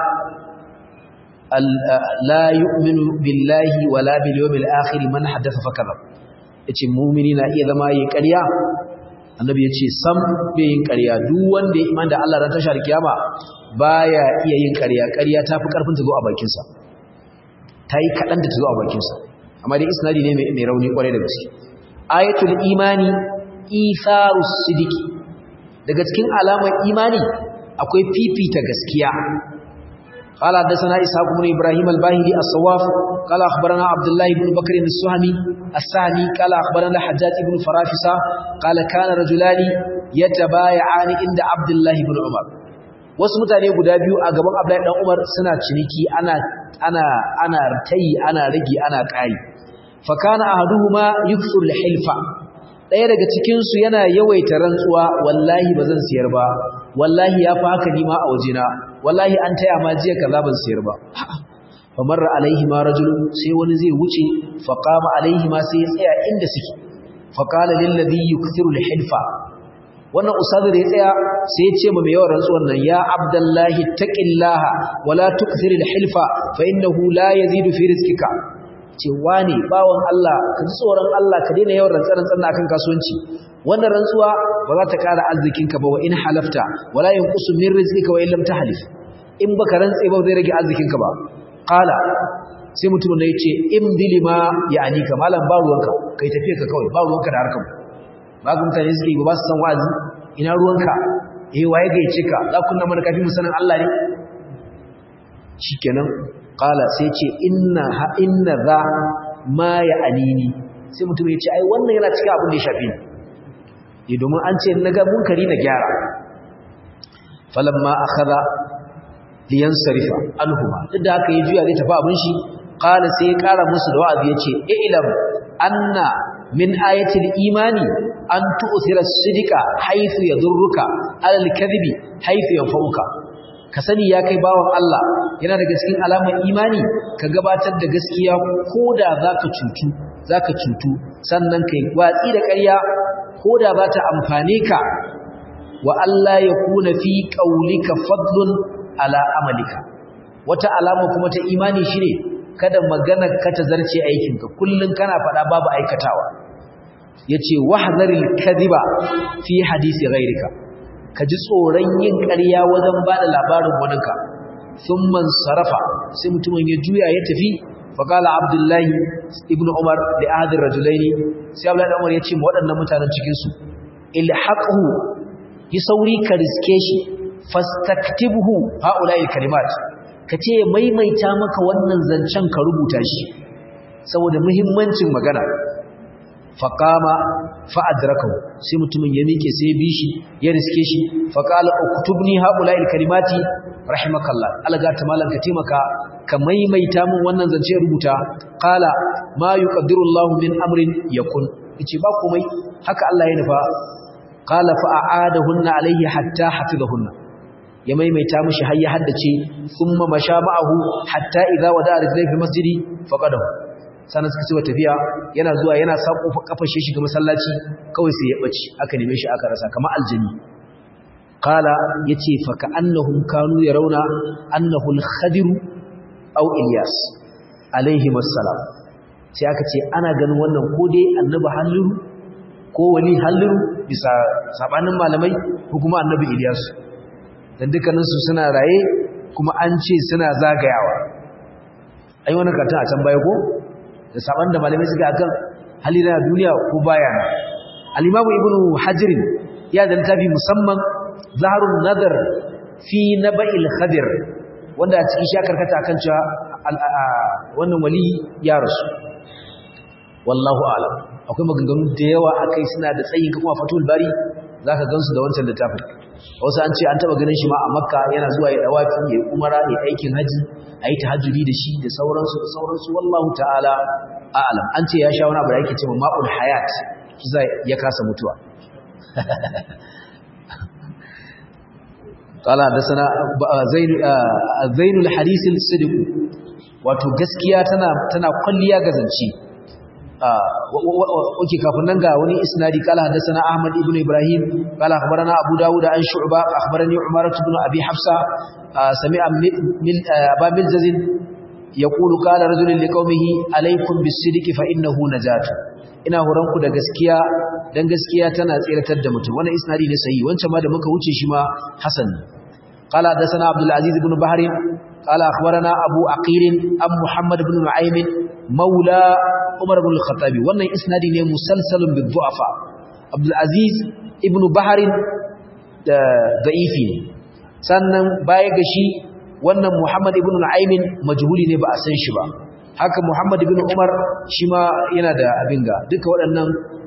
la yu'minu billahi wala bil yawmil akhir man haddatha fakadhab yace mu'mini na iya zama yayi ƙarya annabi yace sam bai yin ƙarya duk wanda ya iman da Allah ran tashar kiyama baya iya yin ƙarya ƙarya tafi karfin ta zo a bakin sa tayi kadan da ta zo a bakin sa amma dai isnadi ne mai rauni kwarai da gaske ayatul imani itharus sidiki daga cikin alamar imani akwai fifita gaskiya قال حدثنا إسحاق بن إبراهيم الباهلي الصواف قال أخبرنا عبد الله بن بكر السهمي السهمي قال أخبرنا حجاج بن فرافسة قال كان رجلان يتبايعان عند عبد الله بن عمر wasu mutane guda biyu a gaban Abdullahi dan Umar suna ciniki ana ana ana tayi ana rage ana kai fa kana ahaduhuma yukthur hilfa daya daga cikin su yana yawaita rantsuwa wallahi bazan siyar ba wallahi ya fa haka ni ma a wajena wallahi an taya ma jiya kaza ban siyar ba fa marra alaihi ma rajulun sai wani zai wuce fa qama alaihi ma sai ya tsaya inda suke fa qala lil ladhi yukthiru al hilfa wannan ustadu da ya tsaya sai ya ce ma mai yawan rantsuwan nan ya abdullahi taqillaha wala tukthir al hilfa fa innahu la yazidu fi rizqika ce wane bawon Allah ka ji tsoron Allah ka daina yawan rantsaran akan kasuwanci wannan rantsuwa ba za ta ƙara arzikinka ba wa in halafta wala yanqusu min rizqika wa in lam tahlif in baka rantse ba zai rage arzikinka ba qala sai mutum ne yace in bilima yani ka malam ba ruwanka kai tafiye ka kawai ba ruwanka da harkar ba ga mutane suke ba su san wa'azi ina ruwanka eh waye ga yace ka za ku na mana kafin mu sanin Allah ne shikenan qala sai ce inna ha inna za ma ya anini sai mutum ya ce ai wannan yana cikin abin da ya shafi ni domin an ce naga munkari na gyara falamma akhadha liyansarifa anhuma duk da haka ya juya zai tafi abin shi qala sai ya kara musu da wa'azi yace ilam anna min ayatil imani an tu'thira as-sidqa haythu yadurruka alal kadhibi haythu yanfa'uka ka sani ya kai bawan Allah yana daga cikin alamar imani ka gabatar da gaskiya koda zaka cutu zaka cutu sannan kai watsi da ƙarya koda za ta amfane ka wa Allah ya kuna fi qaulika fadlun ala amalika wata alama kuma ta imani shine kada maganar ka ta zarce aikinka kullun kana faɗa babu aikatawa yace wahzaril kadhiba fi hadisi ghairika ka ji tsoron yin ƙarya wajen ba da labarin waninka sun man sarrafa sai mutumin ya juya ya tafi faƙala abdullahi ibn umar da ahadin rajulaini sai abdullahi umar ya ce ma waɗannan mutanen cikinsu ilhaƙhu yi sauri ka riske shi fastaktibuhu ha'ula'il kalimat ka ce maimaita maka wannan zancen ka rubuta shi saboda muhimmancin magana faƙama fa'adrakahu sai mutumin ya miƙe sai bi shi ya riske shi faƙala uktubni haƙula kalimati rahimakallah alaga ta malanka taimaka ka maimaita min wannan zance rubuta qala ma yuqaddiru Allahu min amrin yakun yace ba komai haka Allah ya nufa qala fa a'adahunna alayhi hatta hafizahunna ya maimaita mishi har ya haddace thumma masha ma'ahu hatta idza wada'a rijlai fi masjidi faqadahu sannan suka cewa tafiya yana zuwa yana sako kafar shi shiga masallaci kawai sai ya bace aka neme shi aka rasa kamar aljini qala yace fa ka annahum kanu yarawna annahu al-khadir aw ilyas alayhi assalam sai aka ce ana ganin wannan ko dai annabi halliru ko wani halliru bisa sabanin malamai ko kuma annabi ilyas dan dukkanin su suna raye kuma an ce suna zagayawa ai wannan karta a can baya ko da saban da malamai suka akan hali na duniya ko baya na al-imam ibnu hajr ya da littafi musamman zaharun nadar fi naba'il khadir wanda a cikin shakar kata akan cewa wannan wali ya rasu wallahu a'lam akwai maganganu da yawa akai suna da tsayin kuma fatul bari zaka gansu da wancan littafin wasu an ce an taba ganin shi ma a makka yana zuwa ya dawafi ya umara ya aikin haji ayi tahajjudi da shi da sauransu da sauransu wallahu ta'ala a'lam an ce ya sha wani abu da yake cewa ma'ul hayat zai ya kasa mutuwa قال حدثنا زين زين الحديث الصدق wato gaskiya tana tana kulliya gazanci oke kafin nan ga wani isnadi kala hadathana ahmad ibn ibrahim kala akhbarana abu dawud an shu'ba akhbarani umar ibn abi hafsa sami'a aba milzaz yaqulu qala rajulun liqaumihi alaykum bis-sidqi fa innahu najat ina horanku da gaskiya dan gaskiya tana tsiratar da mutum wannan isnadi ne sahihi wancan ma da muka wuce shi ma hasan qala hadathana abdul aziz ibn bahr qala akhbarana abu aqil am muhammad ibn nu'aym maula umar ibn al-khattab wannan isnadi ne musalsalun bi du'afa abdul aziz ibn bahr da da'ifi ne sannan baya ga shi wannan muhammad ibn nu'aym majhuli ne ba a san shi ba haka Muhammad ibn Umar shi ma yana da abin ga duka waɗannan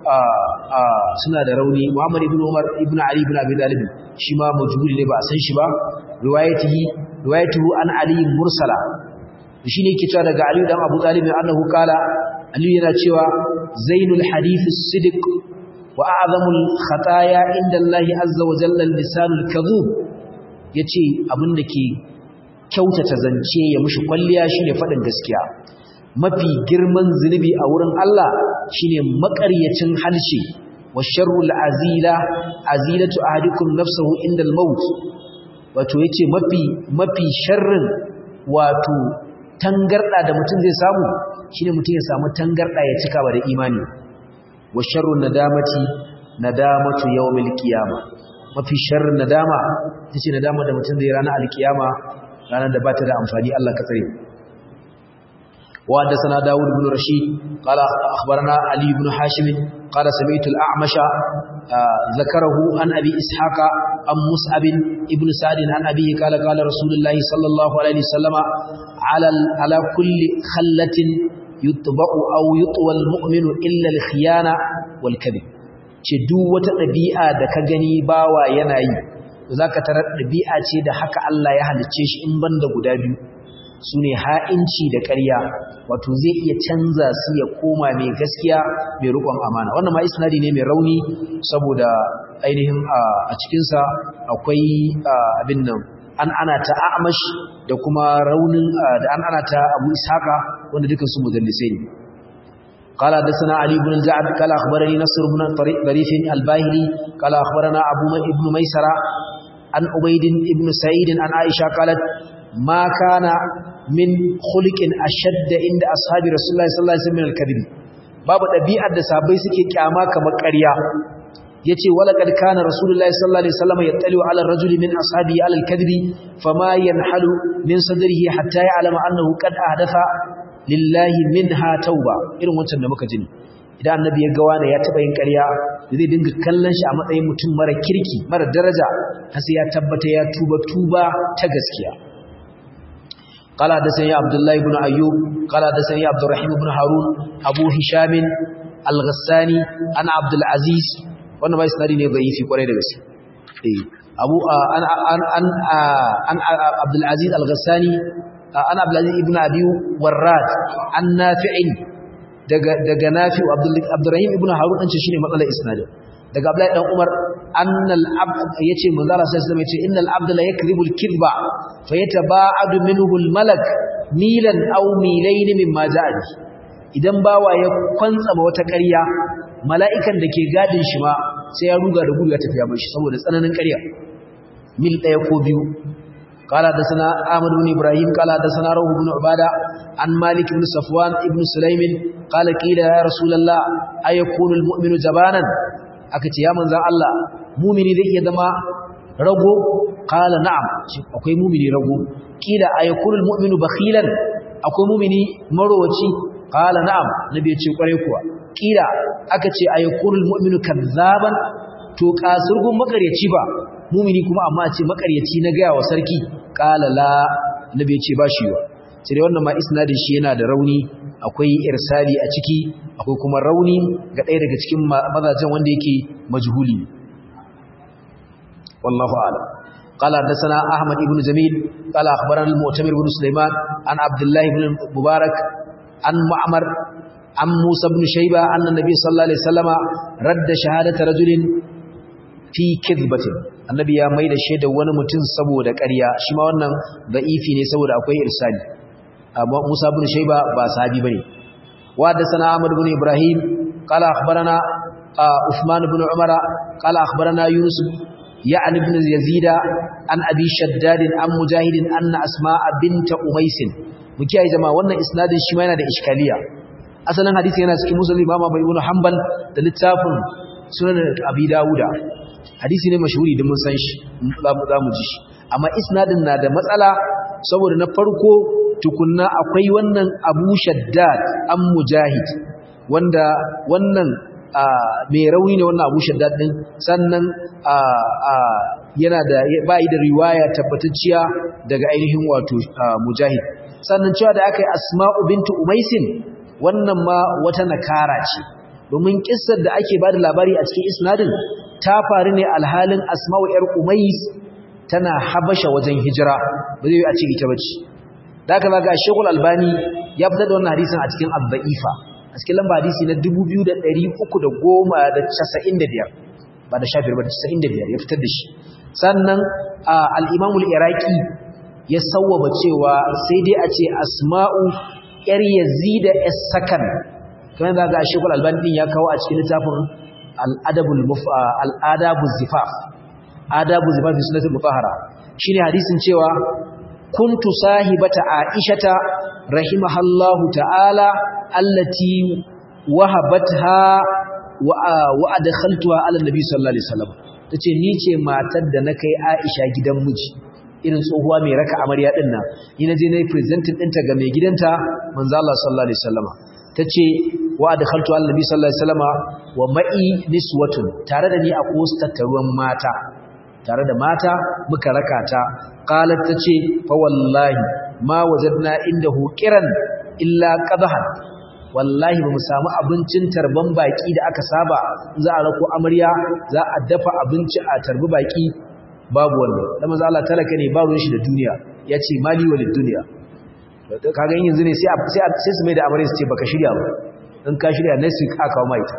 suna da rauni Muhammad ibn Umar ibn Ali ibn Abi Talib shi ma majhuli ne ba a san shi ba riwayatihi riwayatuhu an Ali mursala shi ne yake cewa daga Ali dan Abu Talib annahu kala Ali yana cewa zainul hadith as-sidq wa a'zamul khataya inda Allah azza wa jalla lisanul kadhub yace abin da ke kyautata zance ya mushi kwalliya shine faɗin gaskiya mafi girman zunubi a wurin Allah shine makaryacin halshe wa sharrul azila azilatu ahadikum nafsuhu indal maut wato yace mafi mafi sharrin wato tangarda da mutum zai samu shine mutum ya samu tangarda ya cika ba da imani wa sharrun nadamati nadamatu yawmil qiyama mafi sharrin nadama yace nadama da mutum zai ranar alkiyama ranar da ba ta da amfani Allah ka tsare وحدثنا داود بن رشيد قال أخبرنا علي بن حاشم قال سمعت الأعمش ذكره عن أبي إسحاق عن مصعب ابن سعد عن أبيه قال قال رسول الله صلى الله عليه وسلم على على كل خلة يطبع أو يطوى المؤمن إلا الخيانة والكذب ce duk wata ɗabi'a da ka gani bawa yana yi za ka tarar ɗabi'a ce da haka Allah ya halicce shi in banda guda biyu su ne ha'inci da ƙarya wato zai iya canza su ya koma mai gaskiya mai rukon amana wannan ma isnadi ne mai rauni saboda ainihin a cikinsa akwai abin nan an ana ta amash da kuma raunin da an ana ta abu ishaqa wanda dukan su mudallisai ne قال حدثنا علي بن الجعد قال اخبرني نصر بن طريف الباهلي قال اخبرنا ابو ابن ميسره عن عبيد بن سعيد عن عائشه قالت ما كان min khuliqin ashadda inda ashabi rasulullahi sallallahu alaihi wasallam min al-kadhib babu dabi'ar da sahabbai suke kyama kamar ƙarya yace walaqad kana rasulullahi sallallahu alaihi wasallam yattali ala ar-rajuli min ashabi ala al-kadhib fama yanhalu min sadrihi hatta ya'lama annahu qad ahdatha lillahi minha tauba irin wancan da muka jini idan annabi ya ga wani ya taba yin ƙarya zai dinga kallon shi a matsayin mutum mara kirki mara daraja har sai ya tabbata ya tuba tuba ta gaskiya قال حدثني عبد الله بن ايوب قال حدثني عبد الرحيم بن هارون ابو هشام الغساني انا عبد العزيز wannan bai sanadi ne zaifi kwarai da gaske eh abu an an an an Abdul Aziz Al-Ghassani an Abdul Aziz ibn Abi Warrad an Nafi'in daga daga Nafi' Abdul Abdurrahim ibn Harun an ce shine matsalar isnadin daga Abdullahi dan Umar annal abd yace manzo Allah sallallahu alaihi wasallam yace innal abd la yakdhibul kidba fayataba'adu minhu al malak milan aw milayn mimma ja'a idan bawa ya kwantsama wata ƙarya mala'ikan da ke gadin shi ma sai ya ruga da gudu ya tafiya mashi saboda tsananin ƙarya mil ɗaya ko biyu قال حدثنا احمد بن ابراهيم قال حدثنا روح بن عباده عن مالك بن صفوان ابن سليم قال قيل يا رسول الله ايكون المؤمن جبانا akace ya manzan Allah mumini zai iya zama rago qala na'am akwai mumini rago kila ayakulul mu'minu bakhilan akwai mumini marowaci qala na'am nabi ya ce kware kuwa kila akace ayakulul mu'minu kadzaban to kasurgun makaryaci ba mumini kuma amma a ce makaryaci na gaya wa sarki qala la nabi ya ce ba shi wa sai wannan ma isnadin shi yana da rauni akwai irsali a ciki akwai kuma rauni ga ɗaya daga cikin mazajen wanda yake majhuli wallahu a'lam قال حدثنا احمد بن جميل قال اخبرنا المؤتمر بن سليمان عن عبد الله بن مبارك عن معمر عن موسى بن شيبه ان النبي صلى الله عليه وسلم رد شهاده رجل في كذبه annabi ya maida shaida wani mutum saboda ƙarya shi ma wannan da'ifi ne saboda akwai irsali amma Musa ibn Shayba ba sahabi bane wa da sana Ahmad ibn Ibrahim qala akhbarana Uthman ibn Umar qala akhbarana Yunus ya'ni ibn Yazid an Abi Shaddad an Mujahid anna Asma'a bint Umays muke ai jama'a wannan isnadin shi ma yana da iskaliya asalin hadisi yana cikin Muslim Imam Abu Ibn Hanbal da littafin sunan abi dawuda hadisi ne mashhuri da mun san shi za mu ji shi amma isnadin na da matsala saboda na farko tukunna akwai wannan abu shaddad an mujahid wanda wannan mai rauni ne wannan abu shaddad din sannan yana da bai da riwaya tabbatacciya daga ainihin wato mujahid sannan cewa da aka yi asma'u bintu umaisin wannan ma wata nakara ce domin kissar da ake bada labari a cikin isnadin ta faru ne alhalin asma'u yar umais tana habasha wajen hijira ba zai yi a ce ita bace da aka zaga shekul albani ya fitar da wannan hadisin a cikin abba'ifa a cikin lamba hadisi na 2395 ba da shafir ba da 95 ya fitar da shi sannan al-imamul iraki ya sawwaba cewa sai dai a ce asma'u yar yazida as-sakan kamar da ga shekul albani din ya kawo a cikin littafin al-adabul al-adabu zifaf adabu zifaf bi sunnatul mutahhara shine hadisin cewa kuntu sahibata aishata rahimahallahu ta'ala allati wahabatha wa adkhaltuha ala nabi sallallahu alaihi wasallam tace ni ce matar da na kai Aisha gidan miji irin tsohuwa mai raka amarya din nan ni naje nayi presenting ɗinta ga mai gidanta manzo Allah sallallahu alaihi wasallama tace wa adkhaltu ala nabi sallallahu alaihi wasallama wa ma'i niswatun tare da ni a wasu tattaruwan mata tare da mata muka raka ta qalat tace fa wallahi ma wajadna indahu qiran illa qadhan wallahi ba mu samu abincin tarban baki da aka saba za a rako amarya za a dafa abinci a tarbi baki babu wannan da manzo Allah talaka ne ba ruwan shi da duniya yace mali walid duniya kaga yanzu ne sai sai sai su mai da amarya su ce baka shirya ba in ka shirya next week aka kawo mai ta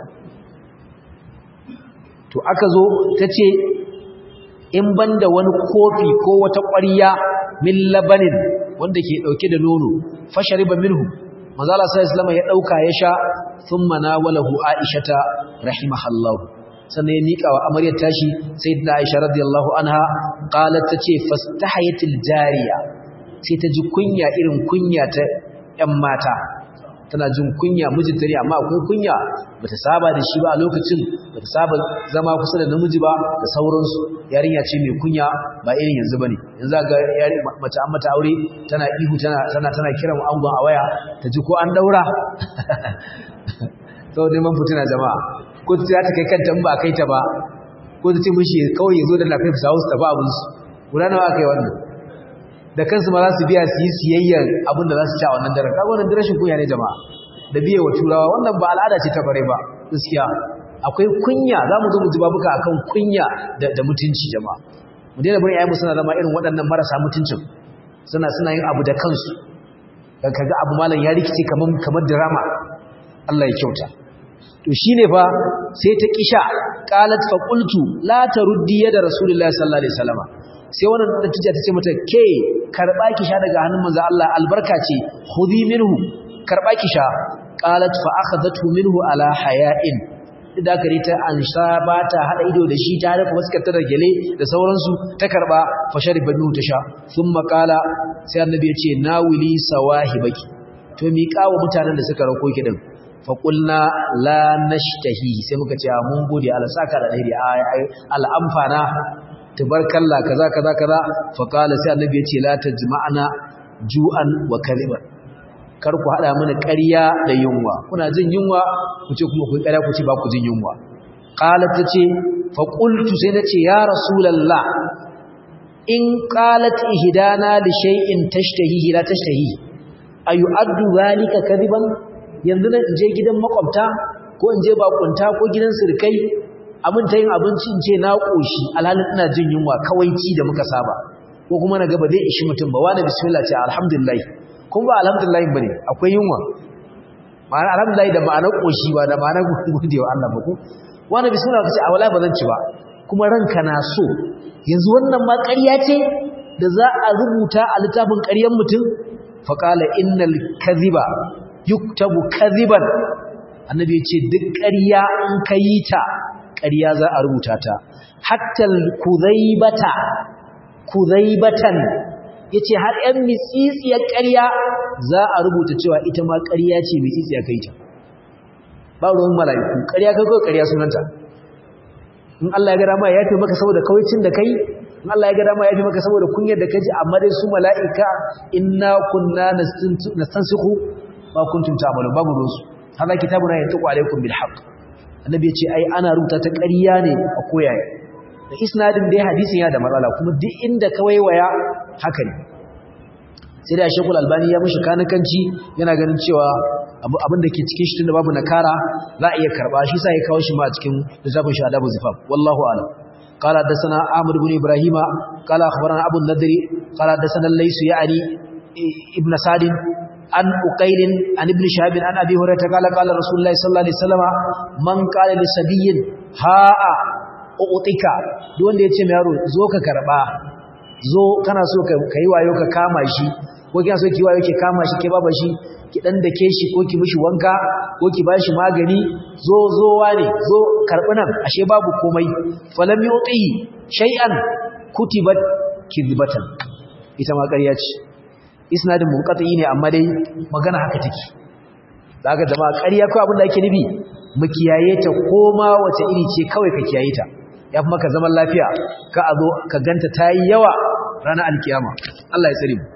to aka zo tace in banda wani kofi ko wata ƙwarya min labanin wanda ke dauke da nono fashariba minhu manzo Allah sallallahu alaihi ya dauka ya sha thumma nawalahu aishata rahimahallahu sannan ya mika wa amaryar tashi sayyidina aisha radiyallahu anha qalat tace fastahayatil jariya sai ta ji kunya irin kunya ta ƴan mata tana jin kunya mijinta ne amma akwai kunya bata saba da shi ba a lokacin bata saba zama kusa da namiji ba da sauransu yarinya ce mai kunya ba irin yanzu bane yanzu ga yari mace an mata aure tana ihu tana tana tana kiran angon a waya ta ji ko an daura to neman fitina jama'a ko ta ta kai kanta in ba kai ta ba ko ta ce mishi kawai yazo da lafiya su ta ba abin su guda nawa kai wannan da kansu ma za su biya su yi siyayyar abin da za su ci a wannan daren kaga wannan rashin kunya ne jama'a da biye wa turawa wannan ba al'ada ce ta bare ba gaskiya akwai kunya za mu zo mu ji babuka akan kunya da mutunci jama'a mu daina bari ayyamu suna zama irin waɗannan marasa mutuncin suna suna yin abu da kansu kaga abu malam ya rikice kamar kamar drama Allah ya kyauta to shine fa sai ta kisha qalat fa qultu la taruddi yada rasulullahi sallallahu alaihi wasallam sai wannan natija ta ce mata ke karba ki sha daga hannun manzo Allah albarka ce khudhi minhu karba ki sha qalat fa akhadhathu minhu ala haya'in da kare ta an sha ba ta hada ido da shi ta rufe fuskar ta da gele da sauransu ta karba fa shariba minhu ta sha thumma qala sai annabi ya ce nawili sawahibaki to mi kawo mutanen da suka rako ki din fa qulna la nashtahi sai muka ce mun gode Allah saka da dai al'amfana tabarkalla kaza kaza kaza fa qala sai annabi ya ce la tajma'ana ju'an wa kaliban kar ku hada mana ƙarya da yunwa kuna jin yunwa ku ce kuma ku ƙarya ku ce ba ku jin yunwa qalat tace fa qultu sai nace ya rasulullah in qalat ihdana li shay'in tashtahihi la tashtahi ayu'addu zalika kadiban yanzu na je gidan makwabta ko in je bakunta ko gidan sirkai abin ta yin abinci in ce na koshi alhalin ina jin yunwa kawai ci da muka saba ko kuma na gaba zai ishi mutum ba wani bismillah ce alhamdulillah kun ba alhamdulillah bane akwai yunwa ma'ana alhamdulillah da ma'anar koshi ba da ma'anar gode wa Allah ba ko wani bismillah kace a wala ba zan ci ba kuma ranka na so yanzu wannan ma ƙarya ce da za a rubuta a littafin ƙaryan mutum faqala innal kadhiba yuktabu kadhiban annabi ya ce duk ƙarya in ka yi ta ƙarya za a rubuta ta hatta kuzaibata kuzaibatan yace har ɗan mitsitsiyar ƙarya za a rubuta cewa ita ma ƙarya ce mitsitsiya kai ta ba ruwan mala'iku ƙarya kai kai ƙarya sunanta in Allah ya ga dama ya yafe maka saboda kawaicin da kai in Allah ya ga dama ya yafe maka saboda kunyar da kaji amma dai su mala'ika inna kunna nastansikhu ma kuntum ta'malun babu rusu hada kitabuna yantiqu alaykum bil haqq annabi ya ce ai ana rubuta ta ƙarya ne a koyaye da isnadin dai hadisin ya da matsala kuma duk inda ka waiwaya haka ne sai da shekul albani ya mushi kanakanci yana ganin cewa abin da ke cikin shi tunda babu nakara za a iya karba shi sa ya kawo shi ma a cikin littafin shi adabu zifaf wallahu a'lam قال حدثنا عامر بن ابراهيم قال اخبرنا ابو النضر قال حدثنا الليث يعني ابن سعد عن أقيل عن ابن شهاب عن أبي هريرة قال قال رسول الله صلى الله عليه وسلم من قال لسبي هاء أعطيك دون da yace mai yaro zo ka karba zo kana so ka yi wayo ka kama shi ko kina so ki wayo ki kama shi ke baba shi ki dan dake shi ko ki mishi wanka ko ki bashi magani zo zo wane zo karbi nan ashe babu komai falam yuti shay'an kutibat kizbatan ita ma ƙarya ce isnadin munqati ne amma dai magana haka take daga jama'a ƙarya ko abin da ake nufi mu kiyaye ta koma wace iri ce kawai ka kiyaye ta yafi maka zaman lafiya ka azo ka ganta tayi yawa ranar alkiyama Allah ya tsare mu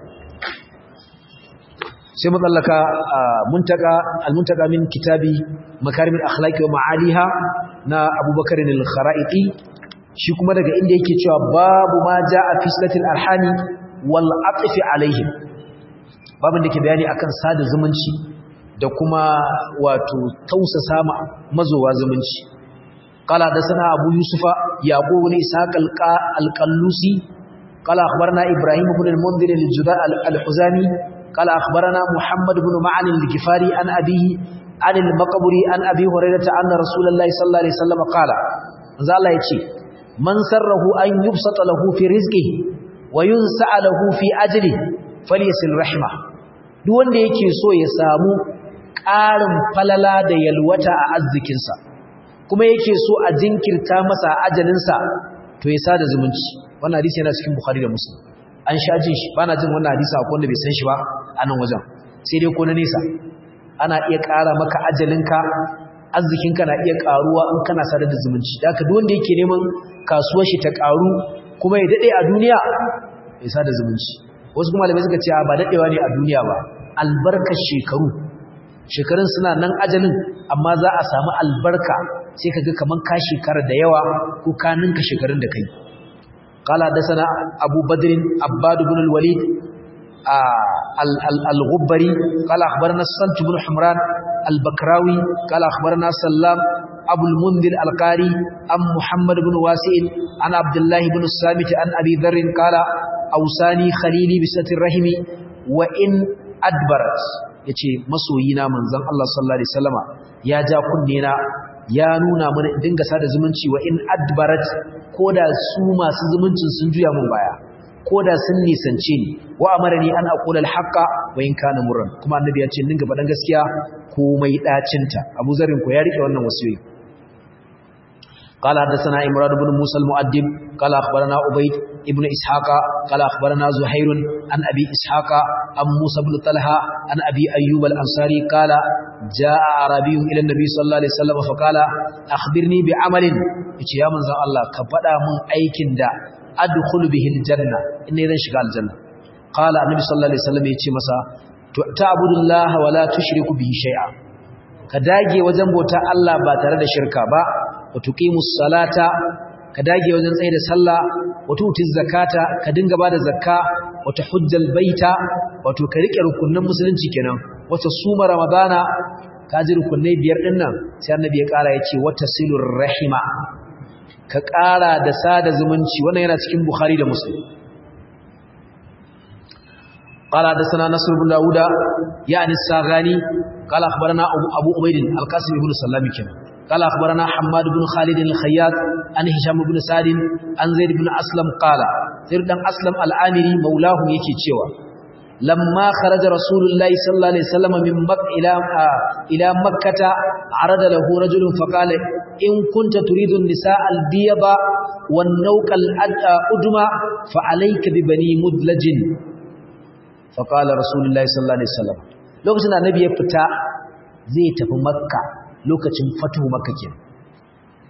sai mu tsallaka muntaka almuntaka min kitabi makarimul akhlaqi wa ma'aliha na Abubakar al-Kharaiti shi kuma daga inda yake cewa babu ma jaa fi silatil arhami wal atfi alaihim babin da ke bayani akan sada zumunci da kuma wato tausasa ma mazowa zumunci qala da sana abu yusufa yaqub ibn ishaq al-qallusi qala akhbarana ibrahim ibn al-mundhir al-juda al-huzami qala akhbarana muhammad ibn ma'an al-gifari an abihi an al-maqburi an abi hurairah anna rasulullahi sallallahu alaihi wasallam qala manzo Allah yace man sarrahu an yubsata lahu fi rizqihi wa yunsa lahu fi ajli falyasil rahma duk wanda yake so ya samu ƙarin falala da yalwata a arzikinsa kuma yake so a jinkirta masa ajalinsa to ya sada zumunci wannan hadisi yana cikin bukhari da muslim an sha jin shi bana jin wannan hadisi a wanda bai san shi ba a nan wajen sai dai ko na nesa ana iya ƙara maka ajalinka arzikinka na iya ƙaruwa in kana sada da zumunci da haka duk wanda yake neman kasuwar shi ta ƙaru kuma ya daɗe a duniya ya sada zumunci wasu kuma malamai suka ce ba daɗewa ne a duniya ba albarkar shekaru shekarun suna nan ajalin amma za a samu albarka sai kaga kaman ka shekara da yawa ko ka ninka shekarun da kai qala hadathana abu badr abbad ibn al-walid al-ghubbari qala akhbarana sant ibn humran al-bakrawi qala akhbarana sallam abu al-mundhir al-qari am muhammad ibn wasi'in an abdullah ibn samit an abi dharr qala awsani khalili bi satir rahimi wa in adbarat yace masoyina manzon Allah sallallahu alaihi wasallama ya ja kunne na ya nuna mana dinga sada zumunci wa in adbarat koda su masu zumuncin sun juya mun baya koda sun nisance ni wa amarani an aqula alhaqa wa in kana murran kuma annabi ya ce dinga faɗan gaskiya komai dacinta Abu Zarin ko ya rike wannan wasiyoyi قال حدثنا إمران بن موسى المؤدب قال أخبرنا عبيد ابن إسحاق قال أخبرنا زهير عن أبي إسحاق عن موسى بن طلحة عن أبي أيوب الأنصاري قال جاء عربي إلى النبي صلى الله عليه وسلم فقال أخبرني بعمل يا من الله كفدا من أيكن دا أدخل به الجنة إني إذن شغال الجنة قال النبي صلى الله عليه وسلم يتي مسا تعبد الله ولا تشرك به شيئا كداجي وجنب بوتا الله با tare da shirka ba wa tuqimus salata ka dage wajen tsaye da sallah wa tutuz zakata ka dinga bada zakka wa tahujjal baita wato ka rike rukunnan musulunci kenan wata suma ramadana ka ji rukunnai biyar din nan sai annabi ya kara yace wata silur rahima ka kara da sada zumunci wannan yana cikin bukhari da muslim قال حدثنا نصر بن داوود يعني الساغاني قال اخبرنا ابو عبيد القاسم بن سلام كده قال أخبرنا حماد بن خالد الخياط عن هشام بن سعد عن زيد بن أسلم قال زيد بن أسلم العامري مولاه يكي تشوى لما خرج رسول الله صلى الله عليه وسلم من مكة إلى, آه إلى مكة عرض له رجل فقال إن كنت تريد النساء البيض والنوك الأدمى فعليك ببني مدلج فقال رسول الله صلى الله عليه وسلم لو كنت النبي يفتح زي تفي مكة lokacin fatuhu makka ke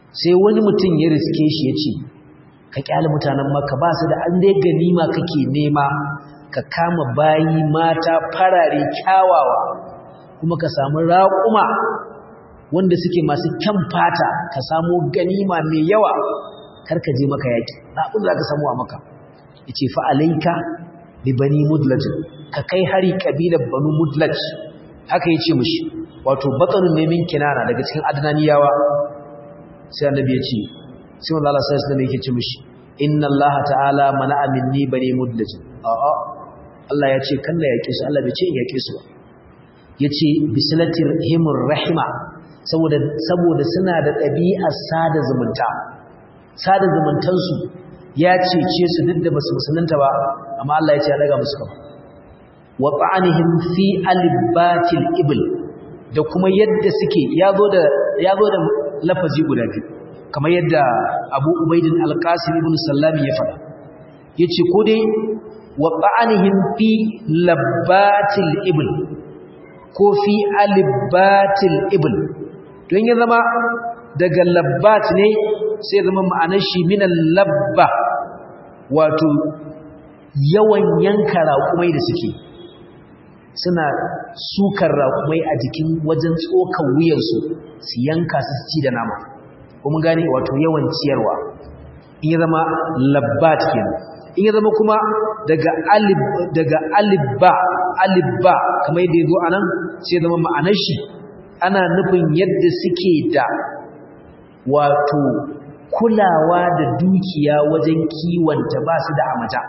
sai wani mutum ya riske shi ya ce ka kyale mutanen maka ba su da an dai ganima kake nema ka kama bayi mata farare kyawawa kuma ka samu raƙuma wanda suke masu kyan fata ka samu ganima mai yawa kar ka je maka yaƙi abin za ka samu a maka ya ce fa'alaika bi bani mudlaj ka kai hari ƙabilar banu mudlaj haka ya ce mushi wato batsarin nemin kinana daga cikin adnaniyawa sai annabi ya ce sai wanda Allah sai sunan yake ce mushi inna Allah ta'ala mana'a minni bani mudlaj a'a Allah ya ce kan da yake su Allah bai ce in yake su ba yace bislatir himur rahima saboda saboda suna da ɗabi'ar sada zumunta sada zumuntansu ya cece su duk da basu musulunta ba amma Allah ya ce ya daga musu kafa wa ta'anihim fi alibatil ibl da kuma yadda suke yazo da yazo da lafazi guda biyu kamar yadda Abu Ubaidin Al-Qasim ibn Sallam ya faɗa yace ko dai wa ta'anihim fi labatil ibl ko fi alibatil ibl don ya zama daga labbat ne sai zama ma'anar shi minan labba wato yawan yanka raƙumai da suke suna sukar raƙumai a jikin wajen tsokan wuyarsu su yanka su ci da nama kuma gane wato yawan ciyarwa in ya zama labbat kenan in ya zama kuma daga alib daga alibba alibba kamar yadda yazo anan sai zama ma'anar shi ana nufin yadda suke da wato kulawa da dukiya wajen kiwanta ba su da amata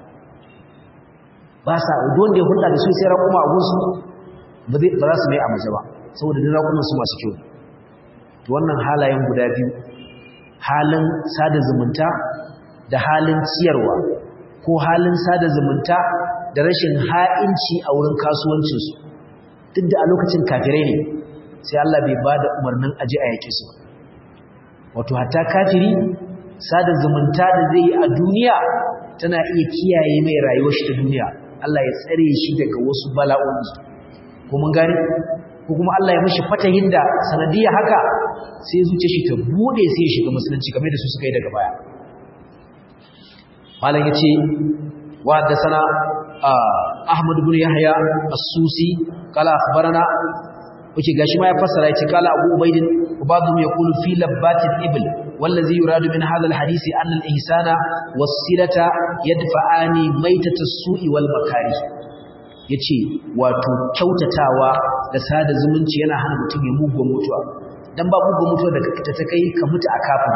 ba sa wanda ya hulɗa da su sai raƙuma a gunsu ba za su mai amaja ba saboda duk raƙuman su masu kyau to wannan halayen guda biyu halin sada zumunta da halin ciyarwa ko halin sada zumunta da rashin ha'inci a wurin kasuwancinsu duk da a lokacin kafirai ne sai Allah bai ba da umarnin aji a yake su wato hatta kafiri sada zumunta da zai yi a duniya tana iya kiyaye mai rayuwar shi ta duniya Allah ya tsare shi daga wasu bala'o'i ko mun gane ko kuma Allah ya mishi fatahin da sanadiyya haka sai zuciya shi ta bude sai ya shiga musulunci kamar da su suka yi daga baya malam yace wa haddathana Ahmad ibn Yahya as-Susi qala akhbarana Oke gashi ma ya fassara yace kala Abu Ubaidin ubadhum yaqulu fi labbatil ibl wallazi yuradu min hadha alhadisi anna al-ihsana was-silata yadfa'ani maitata as-su'i wal makari yace wato kyautatawa da sada zumunci yana hana mutum ya mugun mutuwa dan ba mugun mutuwa da ta ta kai ka mutu a kafin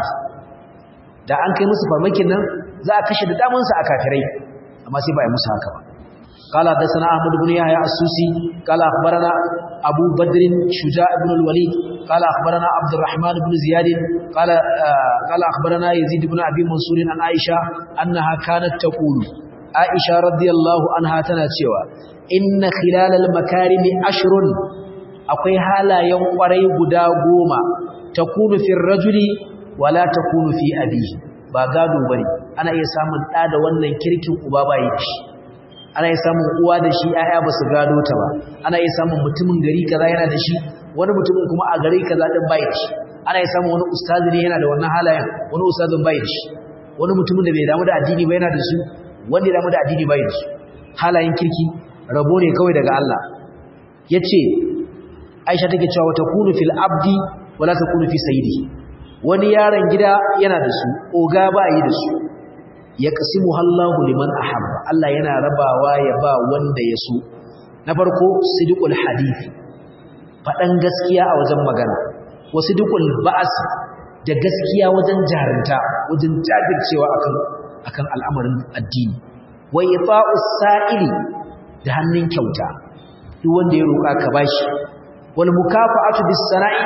da an kai musu farmakin nan za a kashe da damansu a kafirai amma sai ba a musu haka ba قال حدثنا احمد بن يحيى السوسي قال اخبرنا ابو بدر شجاع بن الوليد قال اخبرنا عبد الرحمن بن زياد قال آه قال اخبرنا يزيد بن ابي منصور عن عائشه انها كانت تقول عائشه رضي الله عنها tana cewa inna khilalal makarimi ashrun akwai halayen kwarai guda goma takunu fil rajuli wala takunu fi abihi ba gado bane ana iya samun da da wannan kirkin uba bai da shi ana iya samun uwa da shi ƴaƴa ba su gado ta ba ana iya samun mutumin gari kaza yana da shi wani mutumin kuma a gari kaza din bai da shi ana iya samun wani ustazi ne yana da wannan halayen wani ustazin bai da shi wani mutumin da bai damu da addini ba yana da su wanda ya damu da addini bai da su halayen kirki rabo ne kawai daga Allah yace Aisha take cewa wata kunu fil abdi wala takunu fi sayyidi wani yaron gida yana da su oga ba yi da su ya kasimu Allahu liman ahabba Allah yana rabawa ya ba wanda ya so na farko sidqul hadith fadan gaskiya a wajen magana wa sidqul ba'as da gaskiya wajen jarinta wajen jajircewa akan akan al'amarin addini wa ita'us sa'ili da hannun kyauta duk wanda ya roƙa ka bashi wal mukafa'atu bis sana'i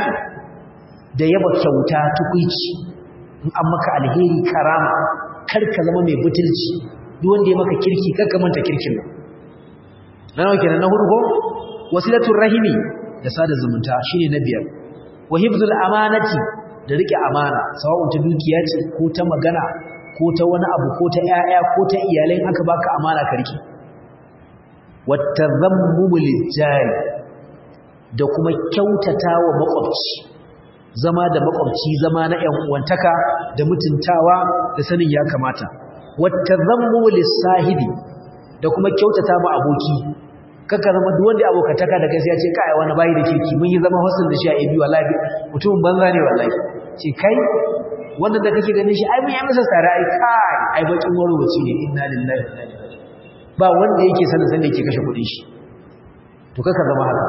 da yaba kyauta tukuici in an maka alheri karama kar ka zama mai butulci duk wanda ya maka kirki kar ka manta kirkin nan na nawa kenan na hudu ko wasilatul rahimi da sada zumunta shine na biyar wa hifzul amanati da rike amana sawa'un ta dukiya ce ko ta magana ko ta wani abu ko ta ƴaƴa ko ta iyalai aka baka amana ka rike watazammumu lijari da kuma kyautata wa makwabci zama da makwabci zama na ƴan uwantaka da mutuntawa da sanin ya kamata wattazammu lis-sahibi da kuma kyautata ma aboki kaka zama duk wanda abokataka da kai sai ya ce kai wani bayi da kirki mun yi zama husn da shi a ibi wallahi mutumin banza ne wallahi ce kai wanda da kake ganin shi ai mun yi masa tsara ai kai ai bakin warwaci ne inna lillahi wa inna ilaihi raji'un ba wanda yake sanin san da yake kashe kudin shi to kaka zama haka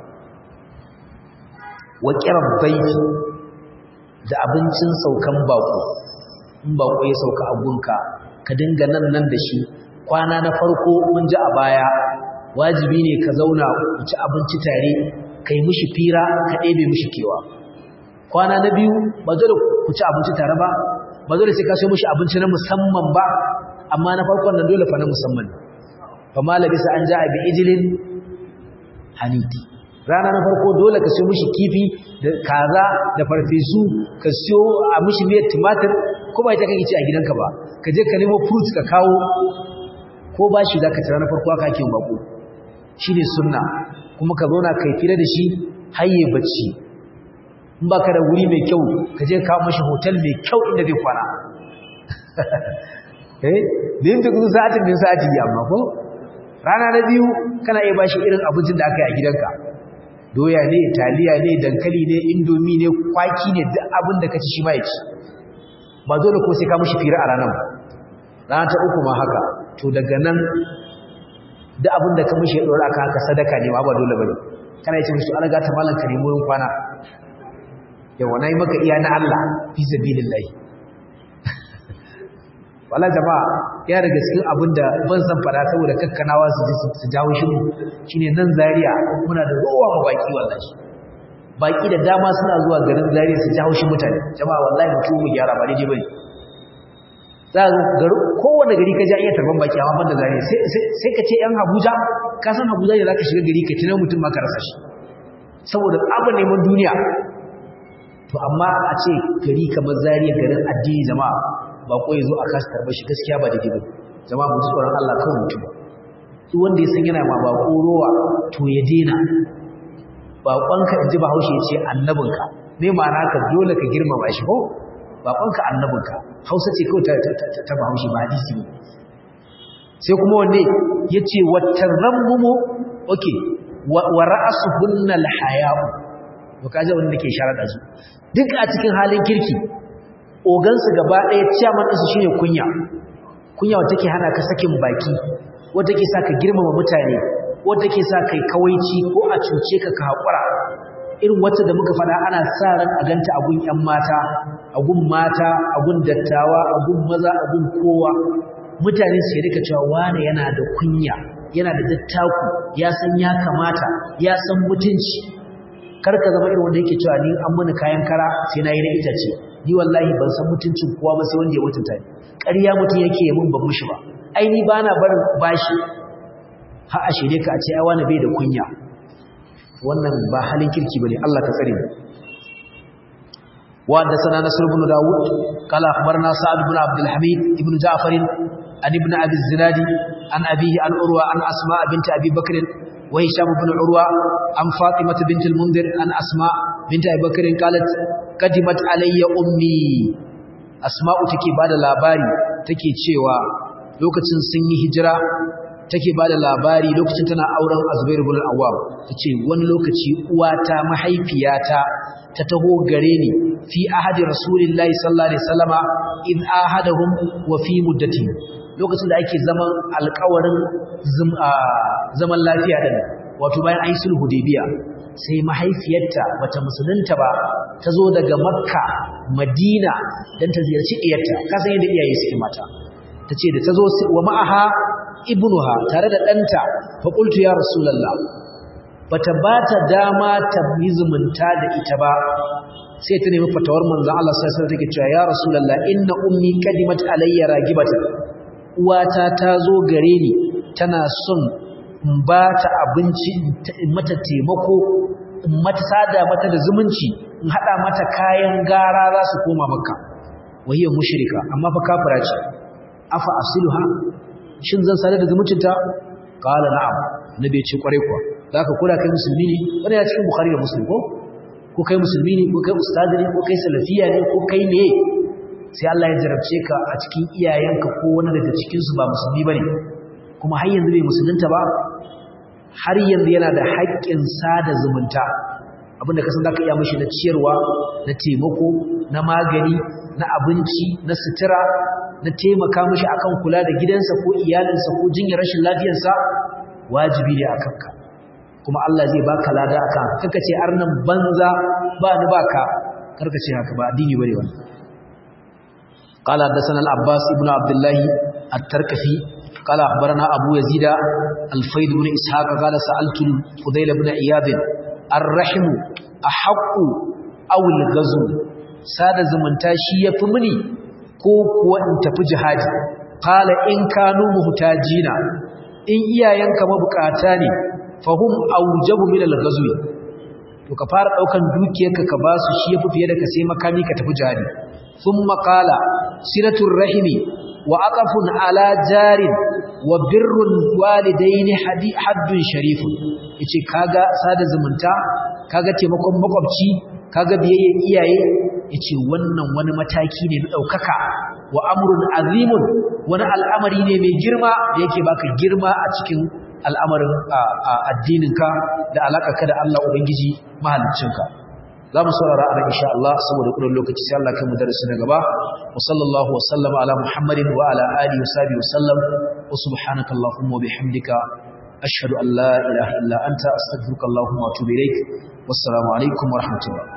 wa qirab baiti da abincin saukan bako in bako ya sauka a gunka ka dinga nan nan da shi kwana na farko mun ji a baya wajibi ne ka zauna ku ci abinci tare kai mishi fira ka ɗebe mishi kewa kwana na biyu ba dole ku ci abinci tare ba ba dole sai ka so mishi abinci na musamman ba amma na farkon nan dole fa na musamman fa malabisa an ja'a bi ijlin hanidi rana na farko dole ka siyo mishi kifi da kaza da farfesu ka siyo a mishi miyar tumatir ko ba ita kake ci a gidanka ba ka je ka nemo fruit ka kawo ko ba shi zaka tara na farko aka ake bako shine sunna kuma ka zauna kai fira da shi hayye bacci in baka da wuri mai kyau ka je ka mishi hotel mai kyau inda zai kwana eh din duk sa'atin din sa'ati amma ko rana na biyu kana iya bashi irin abincin da aka yi a gidanka doya ne taliya ne dankali ne indomi ne kwaki ne duk abin da ka ci shi ma ya ci ba dole ko sai ka mishi fira a ranar rana ta uku ma haka to daga nan duk abin da ka mishi ya dora ka haka sadaka ne ma ba dole bane kana yi ce mishi an ga ta malan ka nemo yin kwana yawa na yi maka iya na Allah fi sabilillahi wala jama'a ya daga cikin abin da ban san fada saboda kakkanawa su ji su jawo shi mu shine nan Zaria muna da rowa ma baki wallahi baki da dama suna zuwa garin Zaria su jawo shi mutane jama'a wallahi mutum mu gyara ba daidai bane za ga garu kowanne gari ka ja iya tarban baki amma ban da Zaria sai sai ka ce yan Abuja ka san Abuja ne zaka shiga gari ka tunan mutum ma ka rasa shi saboda abin neman duniya to amma a ce gari kamar Zaria garin addini jama'a ba ko yazo a kasa tarbar shi gaskiya ba daidai ba jama'a mu tsoron Allah kawai mutum duk wanda ya san yana ma ba rowa to ya dena baƙonka inji Bahaushe ya ce annabinka me ma'ana ka dole ka girmama shi ko baƙonka annabinka Hausa ce kawai ta ta Bahaushe ba hadisi ne sai kuma wanne yace watarrammu okay wa ra'asuhunna alhaya'u to kaje wanda nake sharada su duk a cikin halin kirki ogansu gaba ɗaya ciyaman ɗinsu shine kunya kunya wata ke hana ka sakin baki wata ke sa ka girmama mutane wata ke sa kai kawaici ko a cuce ka ka haƙura irin wacce da muka faɗa ana sa ran a ganta a gun ƴan mata a gun mata a gun dattawa a gun maza a gun kowa mutane su rika cewa wane yana da kunya yana da dattaku ya san ya kamata ya san mutunci kar ka zama irin wanda yake cewa ni an muni kayan kara sai na yi na itace ni wallahi ban san mutuncin kowa ba sai wanda ya mutunta ni ƙarya mutum yake mun ban mushi ba ai ni bana barin bashi ha a shirye ka a ce ai wani bai da kunya wannan ba halin kirki bane Allah ka tsare mu wa da sana nasr ibn daud qala akhbarna sa'd ibn abd alhamid ibn ja'far an ibn abi zinadi an abihi an urwa an asma bint abi bakr wa hisham ibn urwa an fatimah bint al-munzir an asma bint abi bakr qalat qadimat alayya ummi asma'u take bada labari take cewa lokacin sun yi hijira take bada labari lokacin tana auren Azubair ibn al-Awwam tace wani lokaci uwata mahaifiyata ta taho gare ni fi ahadi rasulillahi sallallahu alaihi wasallama in ahadahum wa fi muddati lokacin da ake zaman alƙawarin zaman lafiya din wato bayan ayi sulhu hudaybiya sai mahaifiyarta bata musulunta ba ta zo daga makka madina don ta ziyarci iyarta kasan yadda iyaye suke mata ta ce da ta zo wa ma'aha ibnuha tare da ɗanta faƙultu ya rasulallah bata ba ta dama ta yi zumunta da ita ba sai ta nemi fatawar manzan Allah sai sai take cewa ya rasulallah inna ummi qadimat alayya ragibatan uwata ta zo gare ni tana son in ba ta abinci in mata taimako in mata sada mata da zumunci in hada mata kayan gara za su koma makka wahiyar mushrika amma fa kafira ce afa asiluha shin zan sada da zumuncinta qala na'am nabi ce kware kuwa zaka kula kai musulmi ne wannan ya cikin bukhari da muslim ko ko kai musulmi ne ko kai ustazi ne ko kai salafiya ne ko kai ne sai Allah ya jarabce ka a cikin iyayenka ko wani daga cikin su ba musulmi bane kuma har yanzu bai musulunta ba har yanzu yana da haƙƙin sada zumunta abinda ka san zaka iya mishi na ciyarwa na taimako na magani na abinci na sutura na taimaka mishi akan kula da gidansa ko iyalinsa ko jinyar rashin lafiyarsa wajibi ne akan ka kuma Allah zai baka lada akan kaka ce arnan banza ba ni baka karka ce haka ba addini bane wannan قال حدثنا العباس ابن عبد الله التركفي قال أخبرنا أبو يزيد الفيد بن إسحاق قال سألت الفضيل بن عياض الرحم أحق أو الغزو سادة زمن تاشي يفمني كوك وانت في جهادي قال إن كانوا مهتاجين إن إيايانك مبكاتاني فهم أوجب من الغزو to ka fara daukan dukiyarka ka basu shi yafi fiye da ka sai makami ka tafi jihadi thumma qala silatul rahimi wa aqafun ala jarin wa birrul walidaini hadi haddun sharifun yace kaga sada zumunta kaga taimakon makwabci kaga biyayyen iyaye yace wannan wani mataki ne na daukaka wa amrun azimun wani al'amari ne mai girma da yake baka girma a cikin al'amarin addininka da alaƙarka da Allah Ubangiji mahaliccinka za mu saurara a insha Allah saboda kudin lokaci sai Allah kai mu darasi na gaba wa sallallahu wa sallama ala muhammadin wa ala alihi wa sahbihi wa sallam wa subhanaka allahumma wa bihamdika ashhadu an la ilaha illa anta astaghfiruka allahumma wa atubu ilaik wassalamu alaikum wa rahmatullah